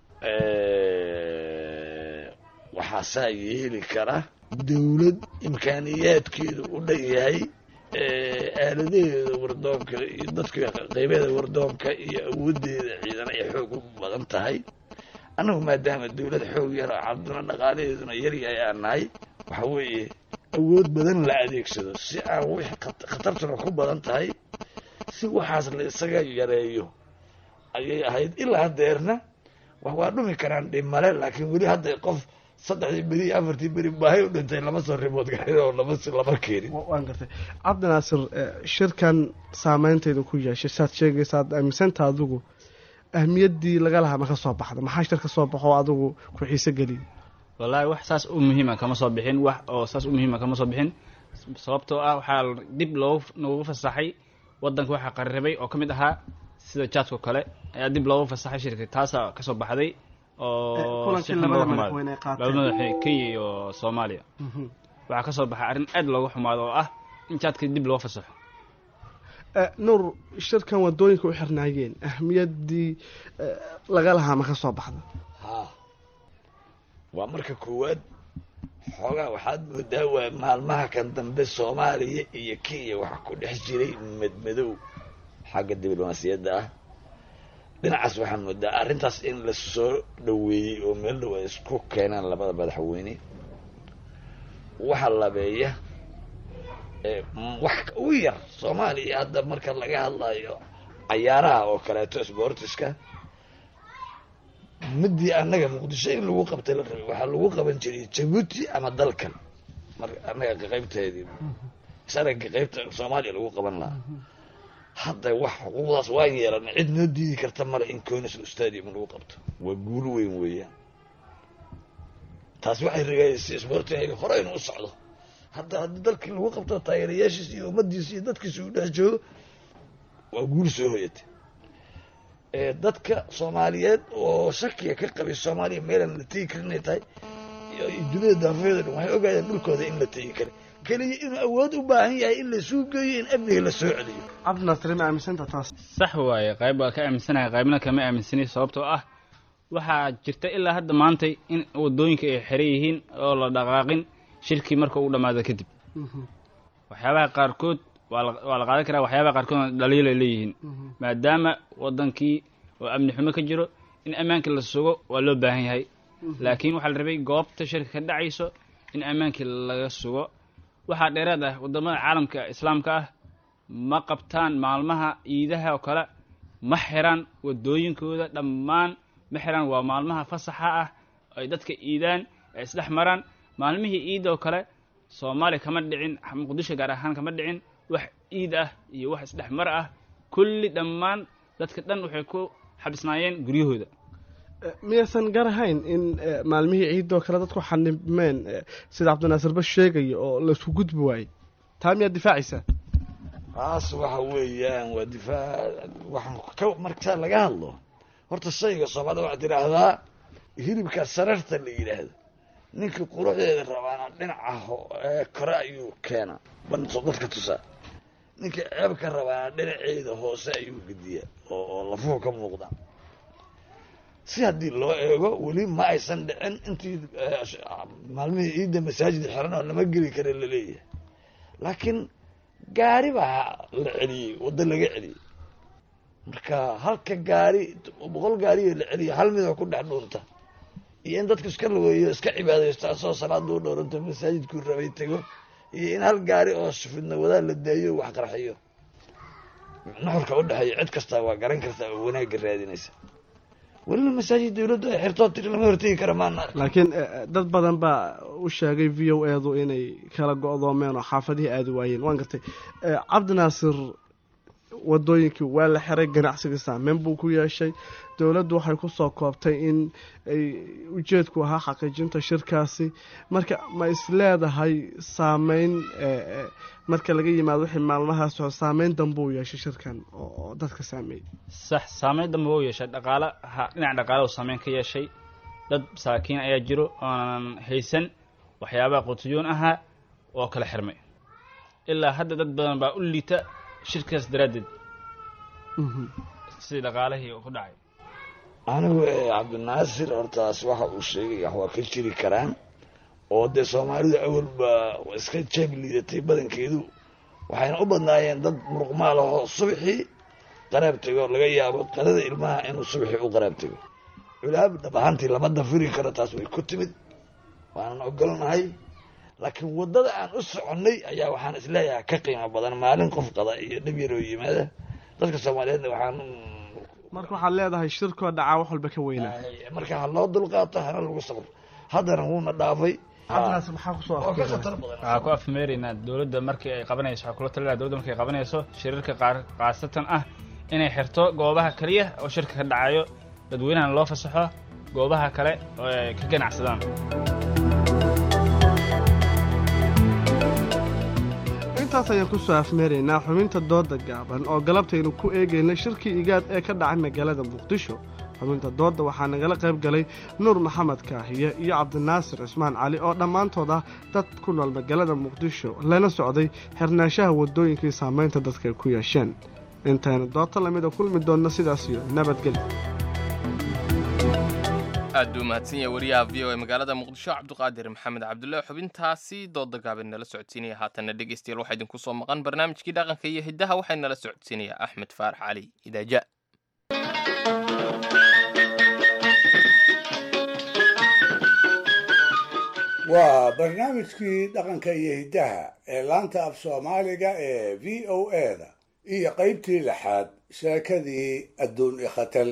waxaa saa yeeli kara dowlad imkaaniyaadkeedu u dhan yahay aaladaheeda wardoonka iyo dadka qeybeeda wardoonka iyo awoodeeda ciidan ay xoog u badan tahay annagu maadaama dowlad xoog yar oo cabduna dhaqaalaheeduna yaryahay aan nahay waxa weeye awood badan la adeegsado si aan wix khat- khatartuna ku badan tahay si waxaas la isaga yareeyo ayay ahayd ilaa hadeerna wax waa dhumi karaan dhimale laakiin weli hadda qof saddexdii beri iyo afartii beri baahay u dhintay lama soo rimood garin oo lama lama keenin waan gartay cabdinaasir eh, shirkan saameynteedu ku yeeshay saad sheegaysa aad aaminsanta adigu ahmiyaddii laga lahaa ma ka soo baxda maxaa shir ka soo baxo oo adigu ku xiise geliyay wallaahi wax saas u muhiima kama soo bixin wax oo saas u muhiima kama soo bixin sababtoo ah waxaa dib loogu noogu fasaxay waddanka waxaa qarribay oo ka mid ahaa sida jaadko kale ayaa dib loogu fasaxay shirka taasaa kasoo baxday oo kulankii si xun labada looga xumaaday. madaxweyne ay qaateen. labada madaxweyne kenya iyo soomaaliya waxaa kasoo baxay arrin aad looga xumaado oo ah in jaadka dib loo fasaxo Eh, nuur shirkan wadooyinka u xirnaayeen ahmiyaddii eh, laga lahaa ma ka soo baxda haa waa marka koowaad xoogaa waxaad moodaa waa maalmaha kan dambe soomaaliya iyo kenya waxaa ku dhex jiray madmadow xagga diblomaasiyadda ah dhinacaas waxaa moodaa arrintaas in la soo dhoweeyey oo meel dhow ay isku keenaan labada madaxweyne waxa labeeya ee, m- wax ugu yar soomaaliya hadda marka laga hadlayo cayaaraha oo kaleeto sportiska midii annaga muqdisho in lagu qabtay la rabay waxaa lagu qaban jiray jabuuti ama dalkan marka annaga qeybteedii sanadka qeybta soomaaliya lagu qaban lahaa hadda wax xuquuqdaas waan yeelanay cid noo diidi karta male in conis stadium lagu qabto waa guul weyn weeyaan taas waxay rigaysay sportiga hore inuu u socdo hadda haddii dalkii lagu qabto taageerayaashiisa iyo ummadiisa iyo dadkiisa uu dhex joogo waa guul soo hoyatay ee dadka soomaaliyeed oo shakiga ka qabay soomaaliya meelaan la tegi karin inay tahay iyo iyo dunida daafeeda dhan waxay ogaadeen dhulkooda in la tegi karin keliya inuu awood u baahan yahay in laisuu geeyo in amniga la soo celiyo cabdinaasir ma aaminsanta taas sax waaye qayb waa ka aaminsanahay qaybna kama aaminsani sababtoo ah waxaa jirta ilaa hadda maantay in wadooyinka ay xiran yihiin oo la dhaqaaqin shirkii marka uu dhammaado kadib waxyaabaha qaarkood waa la- waa la qaadan karaa waxyaabaha qaarkoodna dhaliil ay leeyihiin maadaama wadankii oo amni xumo ka jiro in ammaanka la sugo waa loo baahan yahay laakiin waxaa la rabay goobta shirka ka dhacayso in ammaankii laga sugo waxaa dheeraad ah waddamada caalamka islaamka ah ma qabtaan maalmaha ciidaha oo kale ma xiraan waddooyinkooda dhammaan ma xiraan waa maalmaha fasaxa ah ay dadka iidaan ay isdhex maraan maalmihii ciid oo kale soomaaliya kama dhicin muqdisho gaar ahaan kama dhicin wax ciid ah iyo wax isdhex mar ah kulli dhammaan dadka dhan waxay ku xabisnaayeen guryahooda miyaysan garahayn in maalmihii ciidoo kale dadku xanibmeen sida cabdinaasir bas sheegaya oo laisku gudbi waayey taa miyaad difaacaysaa taas waxa weeyaan waa difaac waxaan ka markaa laga hadlo horta shayga soomaalida waxaad tidhaahdaa hilibka sararta la yidhaahdo ninkii quruxdeeda rabaana dhinaca kore ayuu keenaa banso dadka tusaa ninkii ceebka rabaana dhinaceeda hoose ayuu gediyaa oo lafuhu ka muuqda si haddii loo eego weli ma aysan dhicin intii maalmihii ciidda masaajid xiran oo lama geli kara laleeyahay laakiin gaari baa la celiyey waddo laga celiyey marka halka gaari boqol gaariyo la celiyo hal midoo ku dhex dhuunta iyo in dadku iska lugeeyo iska cibaadaysto asoo salaada u dhowranto masaajidkuu rabay tego iyo in hal gaari oo fidna wadaa la daayo wax qarxiyo nuxurka u dhexeeya cid kastaa waa garan kartaa oo wanaagga raadinaysa welina masaajid dawladdu ay xirtoo tiri lama hortegi kara maana laakiin dad badan baa u sheegay v o edu inay kala go-doomeen oo xaafadihii aadi waayeen waan gartay cabdinaasir wadooyinkii waa la xiray ganacsiga saameyn buu ku yeeshay dowladdu waxay kusoo koobtay in ay ujeedku ahaa xaqiijinta shirkaasi marka ma is leedahay saameyn marka laga yimaado wixii maalmahaas oo saameyn dambe uu yeeshay shirkan oo dadka saameeyey sax saameyn dambe u yeeshay dhaqaala ha dhinaca dhaqaala uu saameyn ka yeeshay dad masaakiin ayaa jiro oonan haysan waxyaabaha qutuyoon ahaa oo kala xirmay ilaa hadda dad badan baa u liita shirkaas daraaddeed sidii dhaqaalihii ku dhacay anigu cabdinaasir hortaas waxa uu sheegay wax waa ka jiri karaan oo dee soomaalidu awalba iska jeeb liidatay badankeedu waxayna u badnaayeen dad muruqmaal ahoo subaxii qaraab tego laga yaabo qadada ilmaha inuu subaxii u qaraab tego culaab dhab ahaantii lama dafiri karo taas way ku timid waanan ogolnahay laakiin waddada aan u soconnay ayaa waxaan isleeyahay ka qiimo badan maalin qof qada iyo dhib yaroo yimaada dadka soomaaliyeedna waxaan marka waxaad leedahay shirkoo dhacaa wax walba ka weynaa marka ha loo dulqaato hana lagu sabro haddana wuuna dhaafay waxaa ku afmeeraynaa dowladda markii ay qabanayso waxaa kula talinaa dowladda markii ay qabanayso shirarka qaar khaasatan ah inay xirto goobaha keliya oo shirka ka dhacayo dadweynahana loo fasaxo goobaha kale oo ay ka ganacsadaan intaas ayaan kusoo afmeeraynaa xubinta dooda gaaban oo galabtaynu ku eegayna shirkii igaad ee ka dhacay magaalada muqdisho xubinta doodda waxaa nagala qayb galay nuur maxamed kaahiye iyo cabdinaasir cismaan cali oo dhammaantood ah dad ku nool magaalada muqdisho lana socday xirnaanshaha waddooyinkii saamaynta dadka ay ku yeesheen intaynu doodta lamida kulmi doonno sidaas iyo nabadgelyo aad buu mahadsan yahay wariyaha v o e magaalada muqdisho cabduqaadir maxamed cabdulle xubintaasi dooda gaaban nala socodsiinaya haatanna dhegeystayaal waxaa idinku soo maqan barnaamijkii dhaqanka iyo hiddaha waxay nala socodsiinaya axmed faarax cali idaaja waa barnaamijkii dhaqanka iyo hiddaha ee laanta af soomaaliga ee v o e-da iyo qaybtii lixaad sheekadii adduun ikhatal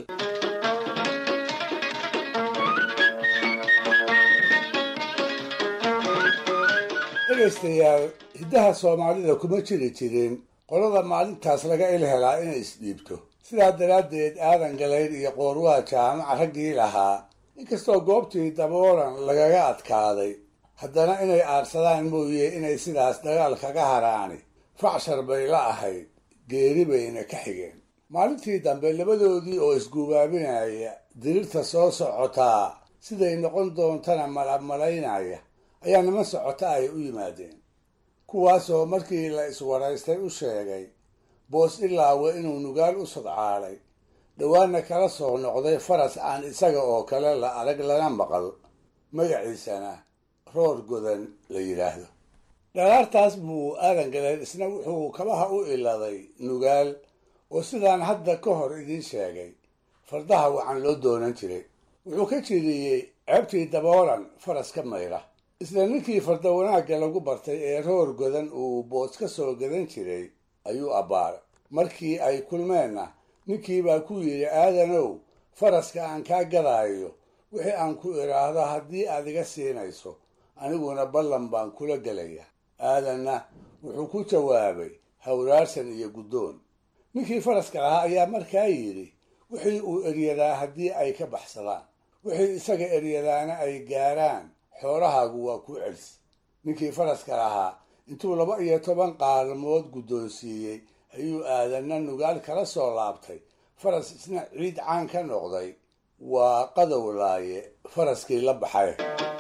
dhegaystayaal hiddaha soomaalida kuma jiri jirin qolada maalintaas laga il helaa inay isdhiibto sidaa daraaddeed aadan galayd iyo qoorwaha jaamaca raggii lahaa inkastoo goobtii daboolan lagaga adkaaday haddana inay aadsadaan mooye inay sidaas dagaal kaga haraani facshar bay la ahayd geeri bayna ka xigeen maalintii dambe labadoodii oo isgubaabinaya dirirta soo socotaa siday noqon doontana malabmalaynaya ayaa niman socota ay u yimaadeen kuwaasoo markii la iswaraystay u sheegay boos ilaawe inuu nugaal u sodcaalay dhowaanna kala soo noqday faras aan isaga oo kale la arag lana maqal magaciisana roor godan la yidhaahdo dhalaartaas buu aadan galeen isna wuxuu kabaha u iladay nugaal oo sidaan hadda ka hor idiin sheegay fardaha wacan loo doonan jiray wuxuu ka jiriyey ceebtii daboolan faras ka mayra isla ninkii farda wanaagga lagu bartay ee roor godan uu boos ka soo gadan jiray ayuu abbaaray markii ay kulmeenna ninkii baa ku yidhi aadanow faraska aan kaa gadaayo wixii aan ku idhaahdo haddii aad iga siinayso aniguna ballan baan kula gelaya aadanna wuxuu ku jawaabay hawraarsan iyo guddoon ninkii faraska lahaa ayaa markaa yidhi wixii uu eryadaa haddii ay ka baxsadaan wixii isaga eryadaana ay gaaraan xoolahaagu waa ku celsi ninkii faraska lahaa intuu laba iyo toban qaalmood guddoonsiiyey ayuu aadanna nugaal kala soo laabtay faras isna ciid caan ka noqday waa qadow laaye faraskii la baxay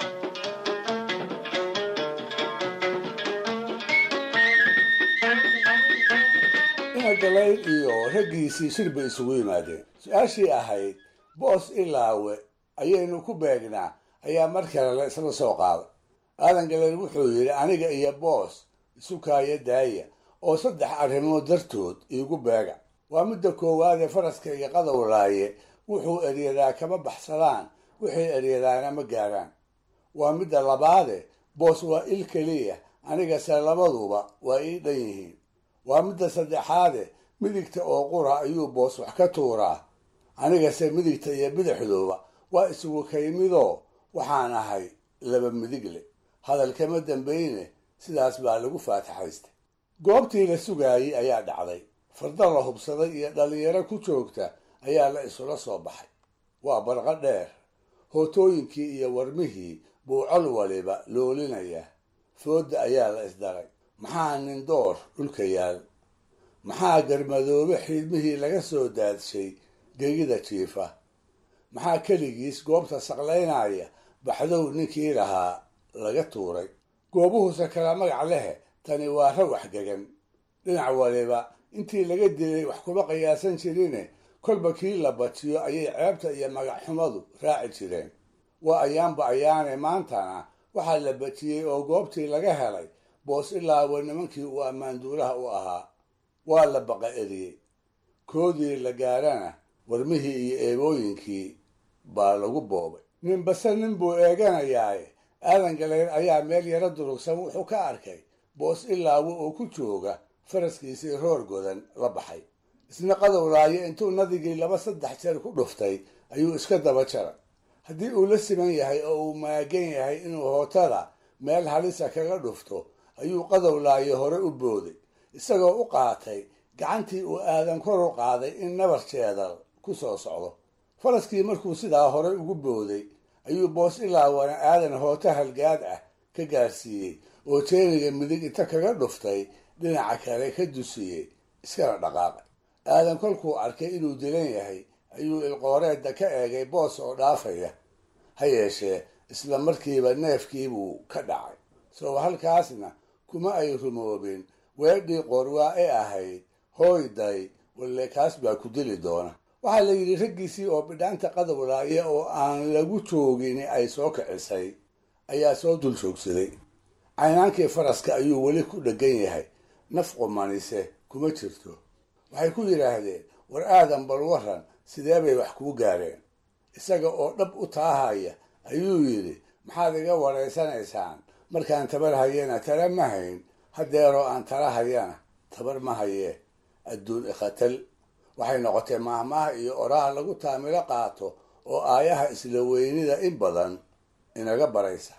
inagalayn iyo raggiisii shir bay isugu yimaadeen su-aashii ahayd boos ilaawe ayaynu ku beegnaa ayaa mar kale la isla soo qaaday aadan galayn wuxuu yidhi aniga iyo boos isu kaaya daaya oo saddex arrimood dartood iigu beega waa midda koowaad ee faraska iyo qadowlaaye wuxuu eryadaa kama baxsadaan wixii eryadaana ma gaaraan waa midda labaade boos waa il keliya anigase labaduba waa ii dhan yihiin waa midda saddexaade midigta oo qura ayuu boos wax ka tuuraa anigase midigta iyo bidixduuba waa isugu kaymidoo waxaan ahay laba midigle hadal kama dambayne sidaas baa lagu faataxaystay goobtii la sugaayey ayaa dhacday farda la hubsaday iyo dhallinyaro ku joogta ayaa la isula soo baxay waa barqo dheer hootooyinkii iyo warmihii buu col waliba loolinaya foodda ayaa la isdaray maxaa nindoor dhulka yaal maxaa garmadoobe xiidmihii laga soo daadshay gegida jiifa maxaa keligiis goobta saqlaynaya baxdow ninkii lahaa laga tuuray goobuhuse kala magac lehe tani waa rawax gegan dhinac waliba intii laga dilay wax kuma qiyaasan jirine kolba kii la batiyo ayay ceebta iyo magacxumadu raaci jireen waa ayaanba ayaane maantana waxaa la batiyey oo goobtii laga helay boos ilaawa nimankii uu ammaanduulaha u ahaa waa la baqa eriyey koodii la gaarana warmihii iyo eebooyinkii baa lagu boobay ninbase nin buu eeganayaaye aadan galayr ayaa meel yaro durugsan wuxuu ka arkay boos ilaawo oo ku jooga faraskiisii roor godan la baxay isna qadowlaayo intuu nadigii laba saddex jeer ku dhuftay ayuu iska daba jaray haddii uu la siman yahay oo uu maagan yahay inuu hootada meel halisa kaga dhufto ayuu qadowlaayo hore u booday isagoo u qaatay gacantii uu aadan kor u qaaday in nabar jeedal ku soo socdo faraskii markuu sidaa hore ugu booday ayuu boos ilaawana aadan hooto halgaad ah ka gaarsiiyey oo jeeniga midig inta kaga dhuftay dhinaca kale ka dusiyey iskana dhaqaaqay aadan kolkuu arkay inuu dilan yahay ayuu ilqooreedda ka eegay boos oo dhaafaya ha yeeshee isla markiiba neefkiibuu ka dhacay soo halkaasna kuma ay rumoobin weedhii qorwaa ee ahayd hooyday walle kaas baa ku dili doona waxaa la yidhi raggiisii oo bidhaanta qadowlaaya oo aan lagu joogin ay soo kicisay ayaa soo dul joogsaday caynaankii faraska ayuu weli ku dheggan yahay naf qumanise kuma jirto waxay ku yidhaahdeen war aadan bal waran sidee bay wax kuu gaareen isaga oo dhab u taahaya ayuu yidhi maxaad iga waraysanaysaan markaan tabar hayena tala ma hayn haddeeroo aan tala hayana tabar ma hayee adduun ikhatal waxay noqotay maahmaaha iyo oraha lagu taamilo qaato oo aayaha isla weynida in badan inaga baraysa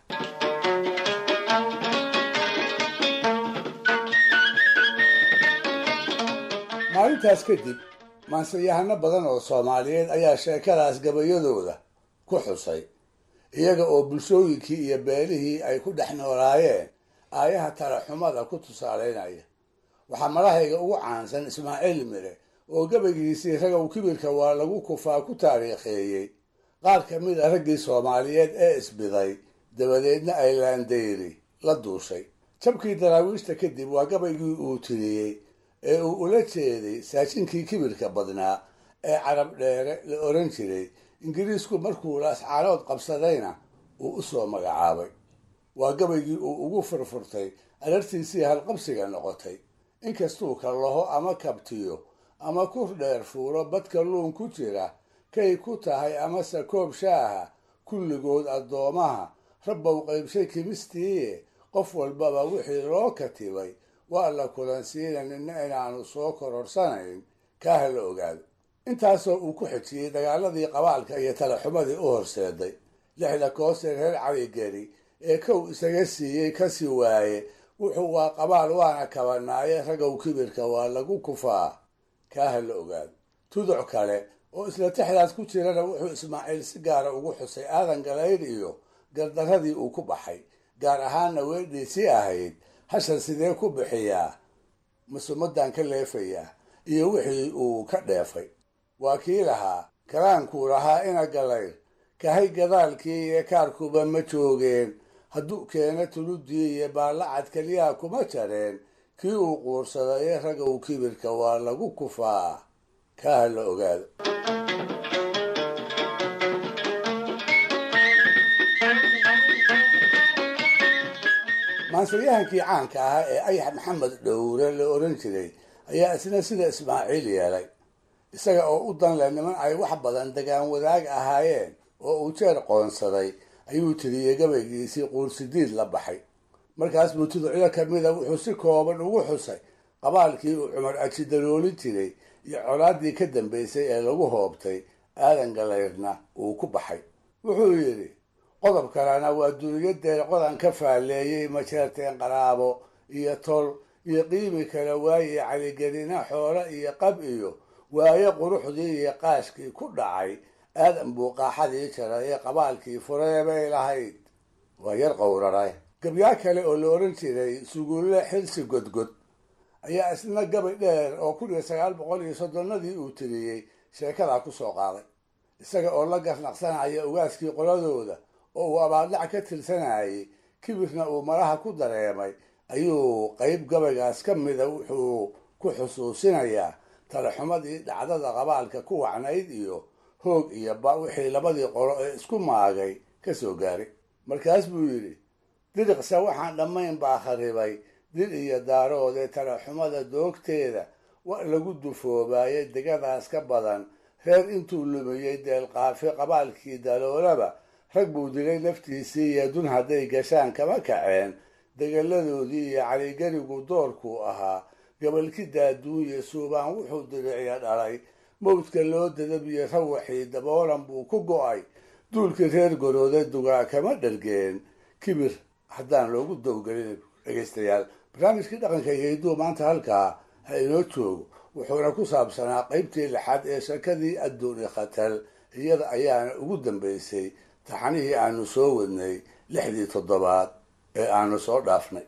maalintaas kadib maansayahano badan oo soomaaliyeed ayaa sheekadaas gabayadooda ku xusay iyaga oo bulshooyinkii iyo beelihii ay ku dhex noolaayeen aayaha talaxumada ku tusaalaynaya waxaa madahayga ugu caansan ismaaciil mire oo gabaygiisii ragow kibirka waa lagu kufaa ku taariikheeyey qaar ka mid a raggii soomaaliyeed ee isbiday dabadeedna ay laandayri la duushay jabkii daraawiishta kadib waa gabaygii uu tiriyey ee uu ula jeeday saajinkii kibirka badnaa ee carab dheere la oran jiray ingiriisku markuu laascaanood qabsadayna uu u soo magacaabay waa gabaygii uu ugu furfurtay arartiisii halqabsiga noqotay inkastuu kallaho ama kabtiyo ama kur dheer fuuro badka luun ku jira kay ku tahay amase koob shaaha kulligood addoomaha rabbow qaybshay kimistiiye qof walbaba wixii loo katibay waa la kulansiina nina inaanu soo kororsanayn kaaha la ogaado intaasoo uu ku xejiyey dagaaladii qabaalka iyo talaxumadii u horseeday lixda koosee reer caligeri ee kow isaga siiyey kasii waaye wuxuu waa qabaal waana kabanaaye ragow kibirka waa lagu kufaa kaaha la ogaado tuduc kale oo isla tixdaas ku jirana wuxuu ismaaciil si gaara ugu xusay aadan galayd iyo gardaradii uu ku baxay gaar ahaanna weedhiisii ahayd hashan sidee ku bixiyaa masumadan ka leefayaa iyo wixii uu ka dheefay waa kii lahaa kalaankuu lahaa ina galayr kahay gadaalkii iyo kaarkuba ma joogeen hadduu keena tuludii iyo baallacad keliyaa kuma jareen kii uu quursaday ragow kibirka waa lagu kufaa kaaha la ogaado maansalyahankii caanka ahaa ee ayax maxamed dhowre la oran jiray ayaa isna sida ismaaciil yeelay isaga oo u danle niman ay wax badan degaan wadaag ahaayeen oo uu jeer qoonsaday ayuu tiriyey gabaygiisii quursidiid la baxay markaas buu tuducyo kamida wuxuu si kooban ugu xusay qabaalkii uu cumar ajidaloolin jiray iyo colaaddii ka dambaysay ee lagu hoobtay aadan galayrna uu ku baxay wuxuu yidhi qodob kalena waa duniyadeen qodan ka faalleeyey majeerteen qaraabo iyo tol iyo qiimi kala waaye caligelina xoolo iyo qab iyo waaye quruxdii iyo qaashkii ku dhacay aadan buu qaaxadii jaray ee qabaalkii furee bay lahayd waa yar qowraray gabyaa kale oo la oran jiray suguulle xilsi godgod ayaa isna gabay dheer oo kun iyo sagaal boqol iyo soddonnadii uu tiriyey sheekadaa ku soo qaaday isaga oo la garnaqsanaya ugaaskii qoladooda oo uu abaadlac ka tirsanayay kibirna uu maraha ku dareemay ayuu qayb gabaygaas ka mida wuxuu ku xusuusinayaa talaxumadii dhacdada qabaalka ku wacnayd iyo hoog iyo ba wixii labadii qolo ee isku maagay ka soo gaaray markaas buu yidhi diriqsa waxaan dhammayn baa kharibay dil iyo daaroodee talaxumada doogteeda wa lagu dufoobaaye degadaas ka badan reer intuu lumiyey deelqaafi qabaalkii daloolaba rag buu dilay naftiisii iyo dun hadday gashaan kama kaceen degaladoodii iyo caligerigu doorkuu ahaa gabalkida adduunya suubaan wuxuu diriciya dhalay mawdka loo dadabiyo rawaxii daboolan buu ku go'ay duulkii reer gorooda dugaa kama dhargeen kibir haddaan loogu dowgelin dhegaystayaal barnaamijkii dhaqanka iyo hidduu maanta halkaa ha inoo joogo wuxuuna ku saabsanaa qaybtii lixaad ee shakadii adduuni khatal iyada ayaana ugu dambaysay taxanihii aanu soo wadnay lixdii toddobaad ee aanu soo dhaafnay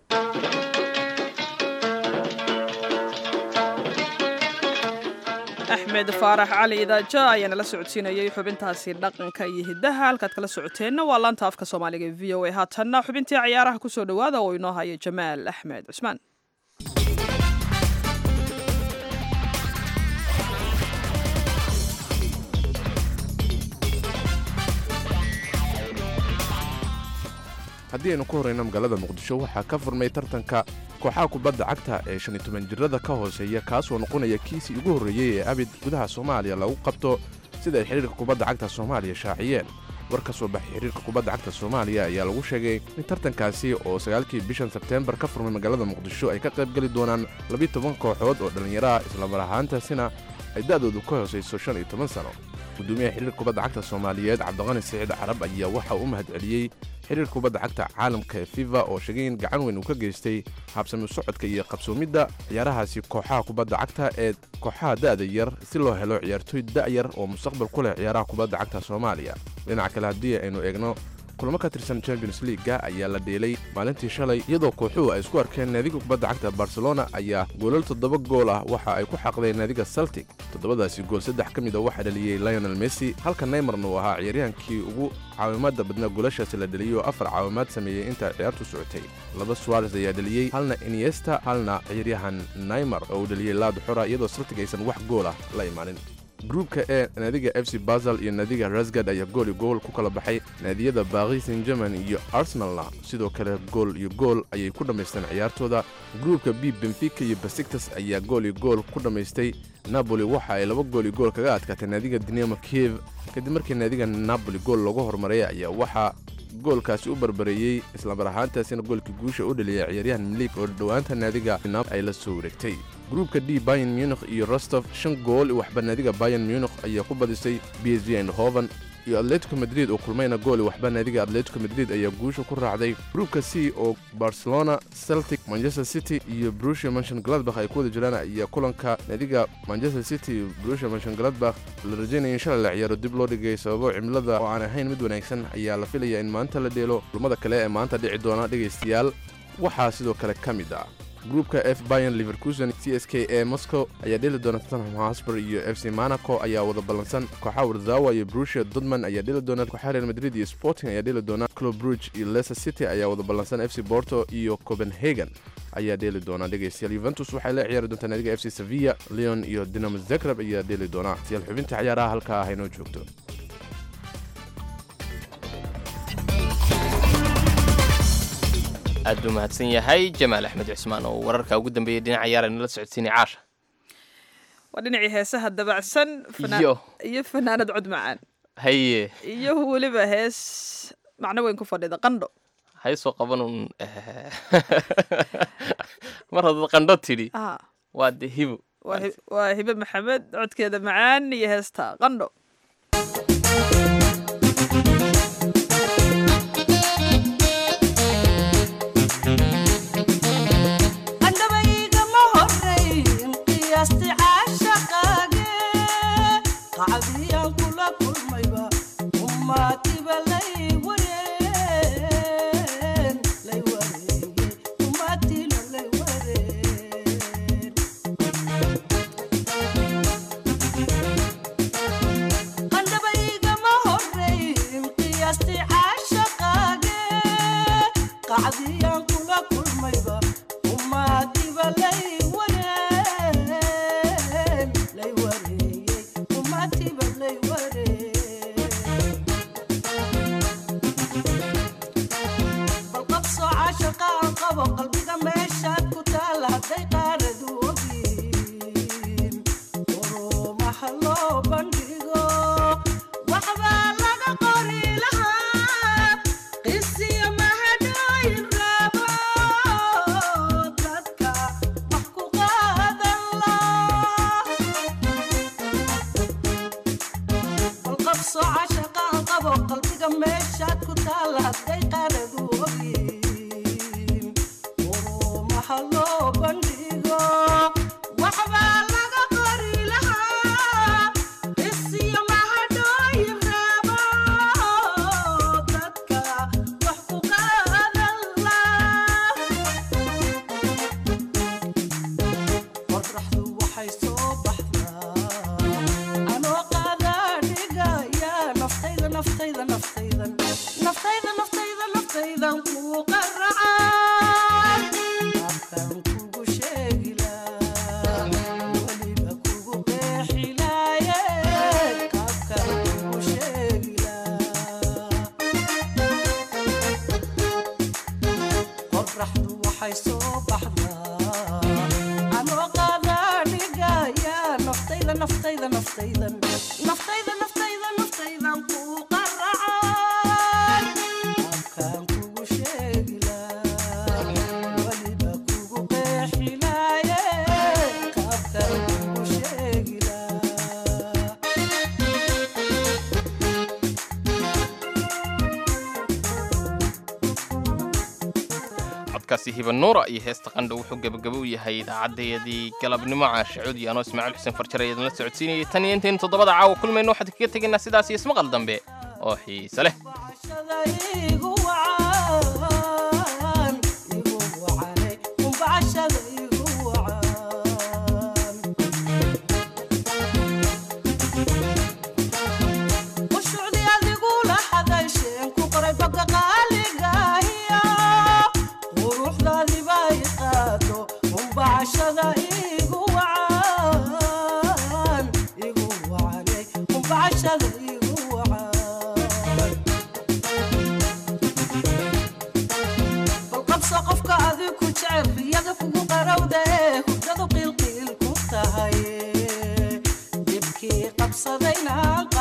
axmed faarax cali idaaja ayaana la socodsiinayay xubintaasi dhaqanka iyo hiddaha halkaad kala socoteenna waa laanta afka soomaaliga e v o a haatanna xubintii ciyaaraha kusoo dhowaada oo inoo haya jamaal axmed cusmaan haddii aynu ku horrayno magaalada muqdisho waxaa ka furmay tartanka kooxaha kubadda cagta ee shan iyo toban jirada ka hooseeya kaasoo noqonaya kiisii ugu horreeyey ee abid gudaha soomaaliya lagu qabto sida ay xidhiirka kubadda cagta soomaaliya shaaciyeen war ka soo baxay xidhiirka kubadda cagta soomaaliya ayaa lagu sheegay in tartankaasi oo sagaalkii bishan sebteembar ka furmay magaalada muqdisho ay ka qaybgeli doonaan labiyo toban kooxood oo dhallinyaraha islamar ahaantaasina ay da'doodu ka hoosayso shan iyo toban sano gudoomiyaha xidhiirka kubadda cagta soomaaliyeed cabdiqani siciid carab ayaa waxa uu mahad celiyey xidhiirka kubadda cagta caalamka ee fifa oo sheegay in gacan weyn uu ka geystay habsami socodka iyo qabsoomidda ciyaarahaasi kooxaha kubadda cagta ee kooxaha da'da yar si loo helo ciyaartooy da'yar oo mustaqbal ku leh ciyaaraha kubadda cagta soomaaliya dhinaca kale haddii aynu eegno kulamo ka tirsan champions leaga ayaa la dheelay maalintii shalay iyadoo kooxuhu ay isku arkeen naadiga kubadda cagta barcelona ayaa goolal toddoba gool ah waxa ay ku xaqdeen naadiga celtic toddobadaasi gool saddex ka mid a waxaa dhaliyey lionel messi halka neymarna uu ahaa ciyaaryahankii ugu caawimaadda badnaa goolashaasi la dheliyey oo afar caawimaad sameeyey inta ciyaartu socotay laba suares ayaa dheliyey halna iniesta halna ciyaaryahan neymar oo uu dheliyey laad xora iyadoo celtic aysan wax gool ah la imaanin gruubka ee naadiga f c basel iyo naadiga rasgad ayaa gool iyo gool ku kala baxay naadiyada baris san german iyo arsenalna sidoo kale gool iyo gool ayay ku dhammaysteen ciyaartooda gruubka b benfica iyo basiktas ayaa gool iyo gool ku dhammaystay napoli waxa ay laba gool iyo gool kaga adkaatay naadiga dinamo kiev kadib markii naadiga napoli gool loogu horumaray ayaa waxaa goolkaasi u barbareeyey islamar ahaantaasina goolkii guusha u dhaliyay ciyaaryahan milig oo dhowaanta naadiga nab ay la soo wareegtay gruubka d bayan munich iyo rostov shan gool waxba naadiga bayan munich ayaa ku badisay b s v eindhoven iyo atletico madrid oo kulmayna gooli waxba naadiga atletico madrid ayaa guusha ku raacday gruubka c oo barcelona celtic manchester city iyo brusia manshon gladbach ay ku wada jiraan ayaa kulanka naadiga manchester city iyo brusia manshon gladbach la rajaynaya in shalay la ciyaaro dib loo dhigay sababo cimilada oo aan ahayn mid wanaagsan ayaa la filaya in maanta la dheelo kulmada kale ee maanta dhici doona dhegaystayaal waxaa sidoo kale ka mid ah gruupka f bayan liverkusen c s k e moscow ayaa dheli doona tottenham hosper iyo f c monaco ayaa wada ballansan kooxaha warzawa iyo brusia dodman ayaa dheli doona kooxaha real madrid iyo sporting ayaa dheli doona club bruge iyo leicester city ayaa wada ballansan f c porto iyo copenhagen ayaa dheeli doona dhegaystayaal yuventus waxay la ciyaari doontaa naadiga f c sevilla leon iyo dinamo zagreb ayaa dheeli doona siyaal xubinta ciyaaraha halkaa ah inoo joogto aad buu mahadsan yahay jamaal axmed cismaan oo wararka ugu dambeeyey dhinaca yaara nala socodsiinay caasha waa dhinacii heesaha dabacsan fanaan- Iyo. iyo fanaanad cod macaan haye iyo weliba hees macno weyn ku fadhida qandho hay soo qabanun mar haddaad qandho tidhi Ah, waa de hibo waa hi- waa hibe maxamed codkeeda macaan iyo heesta qandho andhabaygama horeyn qiyaasti caashaqaage qacdiyaan kula kulmayba ummaatiba lay wareen lay wareeye ummaatiina lay wareen andhabaygama horeyn qiyaasti caashaqaage qacdiyaan kula kulmayba ummaadiba lay wareen lay wareeyey ummaatiba lay wareen bal qabsoo caashaqa aan qabo qalbiga meeshaad ku taala hadday qaaradu ogyiin urumaha loo bandhigo waxbaa laga qori lahaa qisiyo mahadhooyin raabo dadka wax ku qaadan laa bal qabsoo caashaqa aan qabo qalbiga meeshaad ku taala hadday qaaradu ogyiin urumaha loo bandhigo waxbaa laga qori lahaa isiyo mahadhooyin raabo dadka wax ku qaadan laa qorraxdu waxay soo baxdaa anoo qaadaa dhigaya naftayda naftayda naftaydan naftayda naftayda naftaydan kuu qaracaa afkan kugu sheegilaa weliba kugu qeexilaaye qaabkan kugu sheegilaa qorraxdu waxay soo baxdaa anoo qaadaa dhigaya naftayda naftayda naftaydan naftayda naftayda naftaydan kuu qaracaa afkaan kugu sheegilaa weliba kugu qeexilaaye qaabkaan kugu sheegilaa codkaasi hiba nuura iyo heesta qandho wuxuu gebagabo u yahay idaacaddayadii galabnimo caashacuud iyo anoo ismaaciil xuseen farjar ee idinla socodsiinayay tan iyo intaynu toddobada caawa kulmayno waxaan kaga tegaynaa sidaas iyo ismaqal dambe oo xiise leh igu wacan igu wacane umbacashada igu wacan ushucdi adigula hadasheen ku qoray boga qaaligahiya quruxdaadiba i qaado umbacashada igu wacan igu wacane umbacashada igu wacan bal qabso qofka adiku jecel riyada kugu qarowda ee hurdadu qiilqiil ku tahay dibkii qabsadayna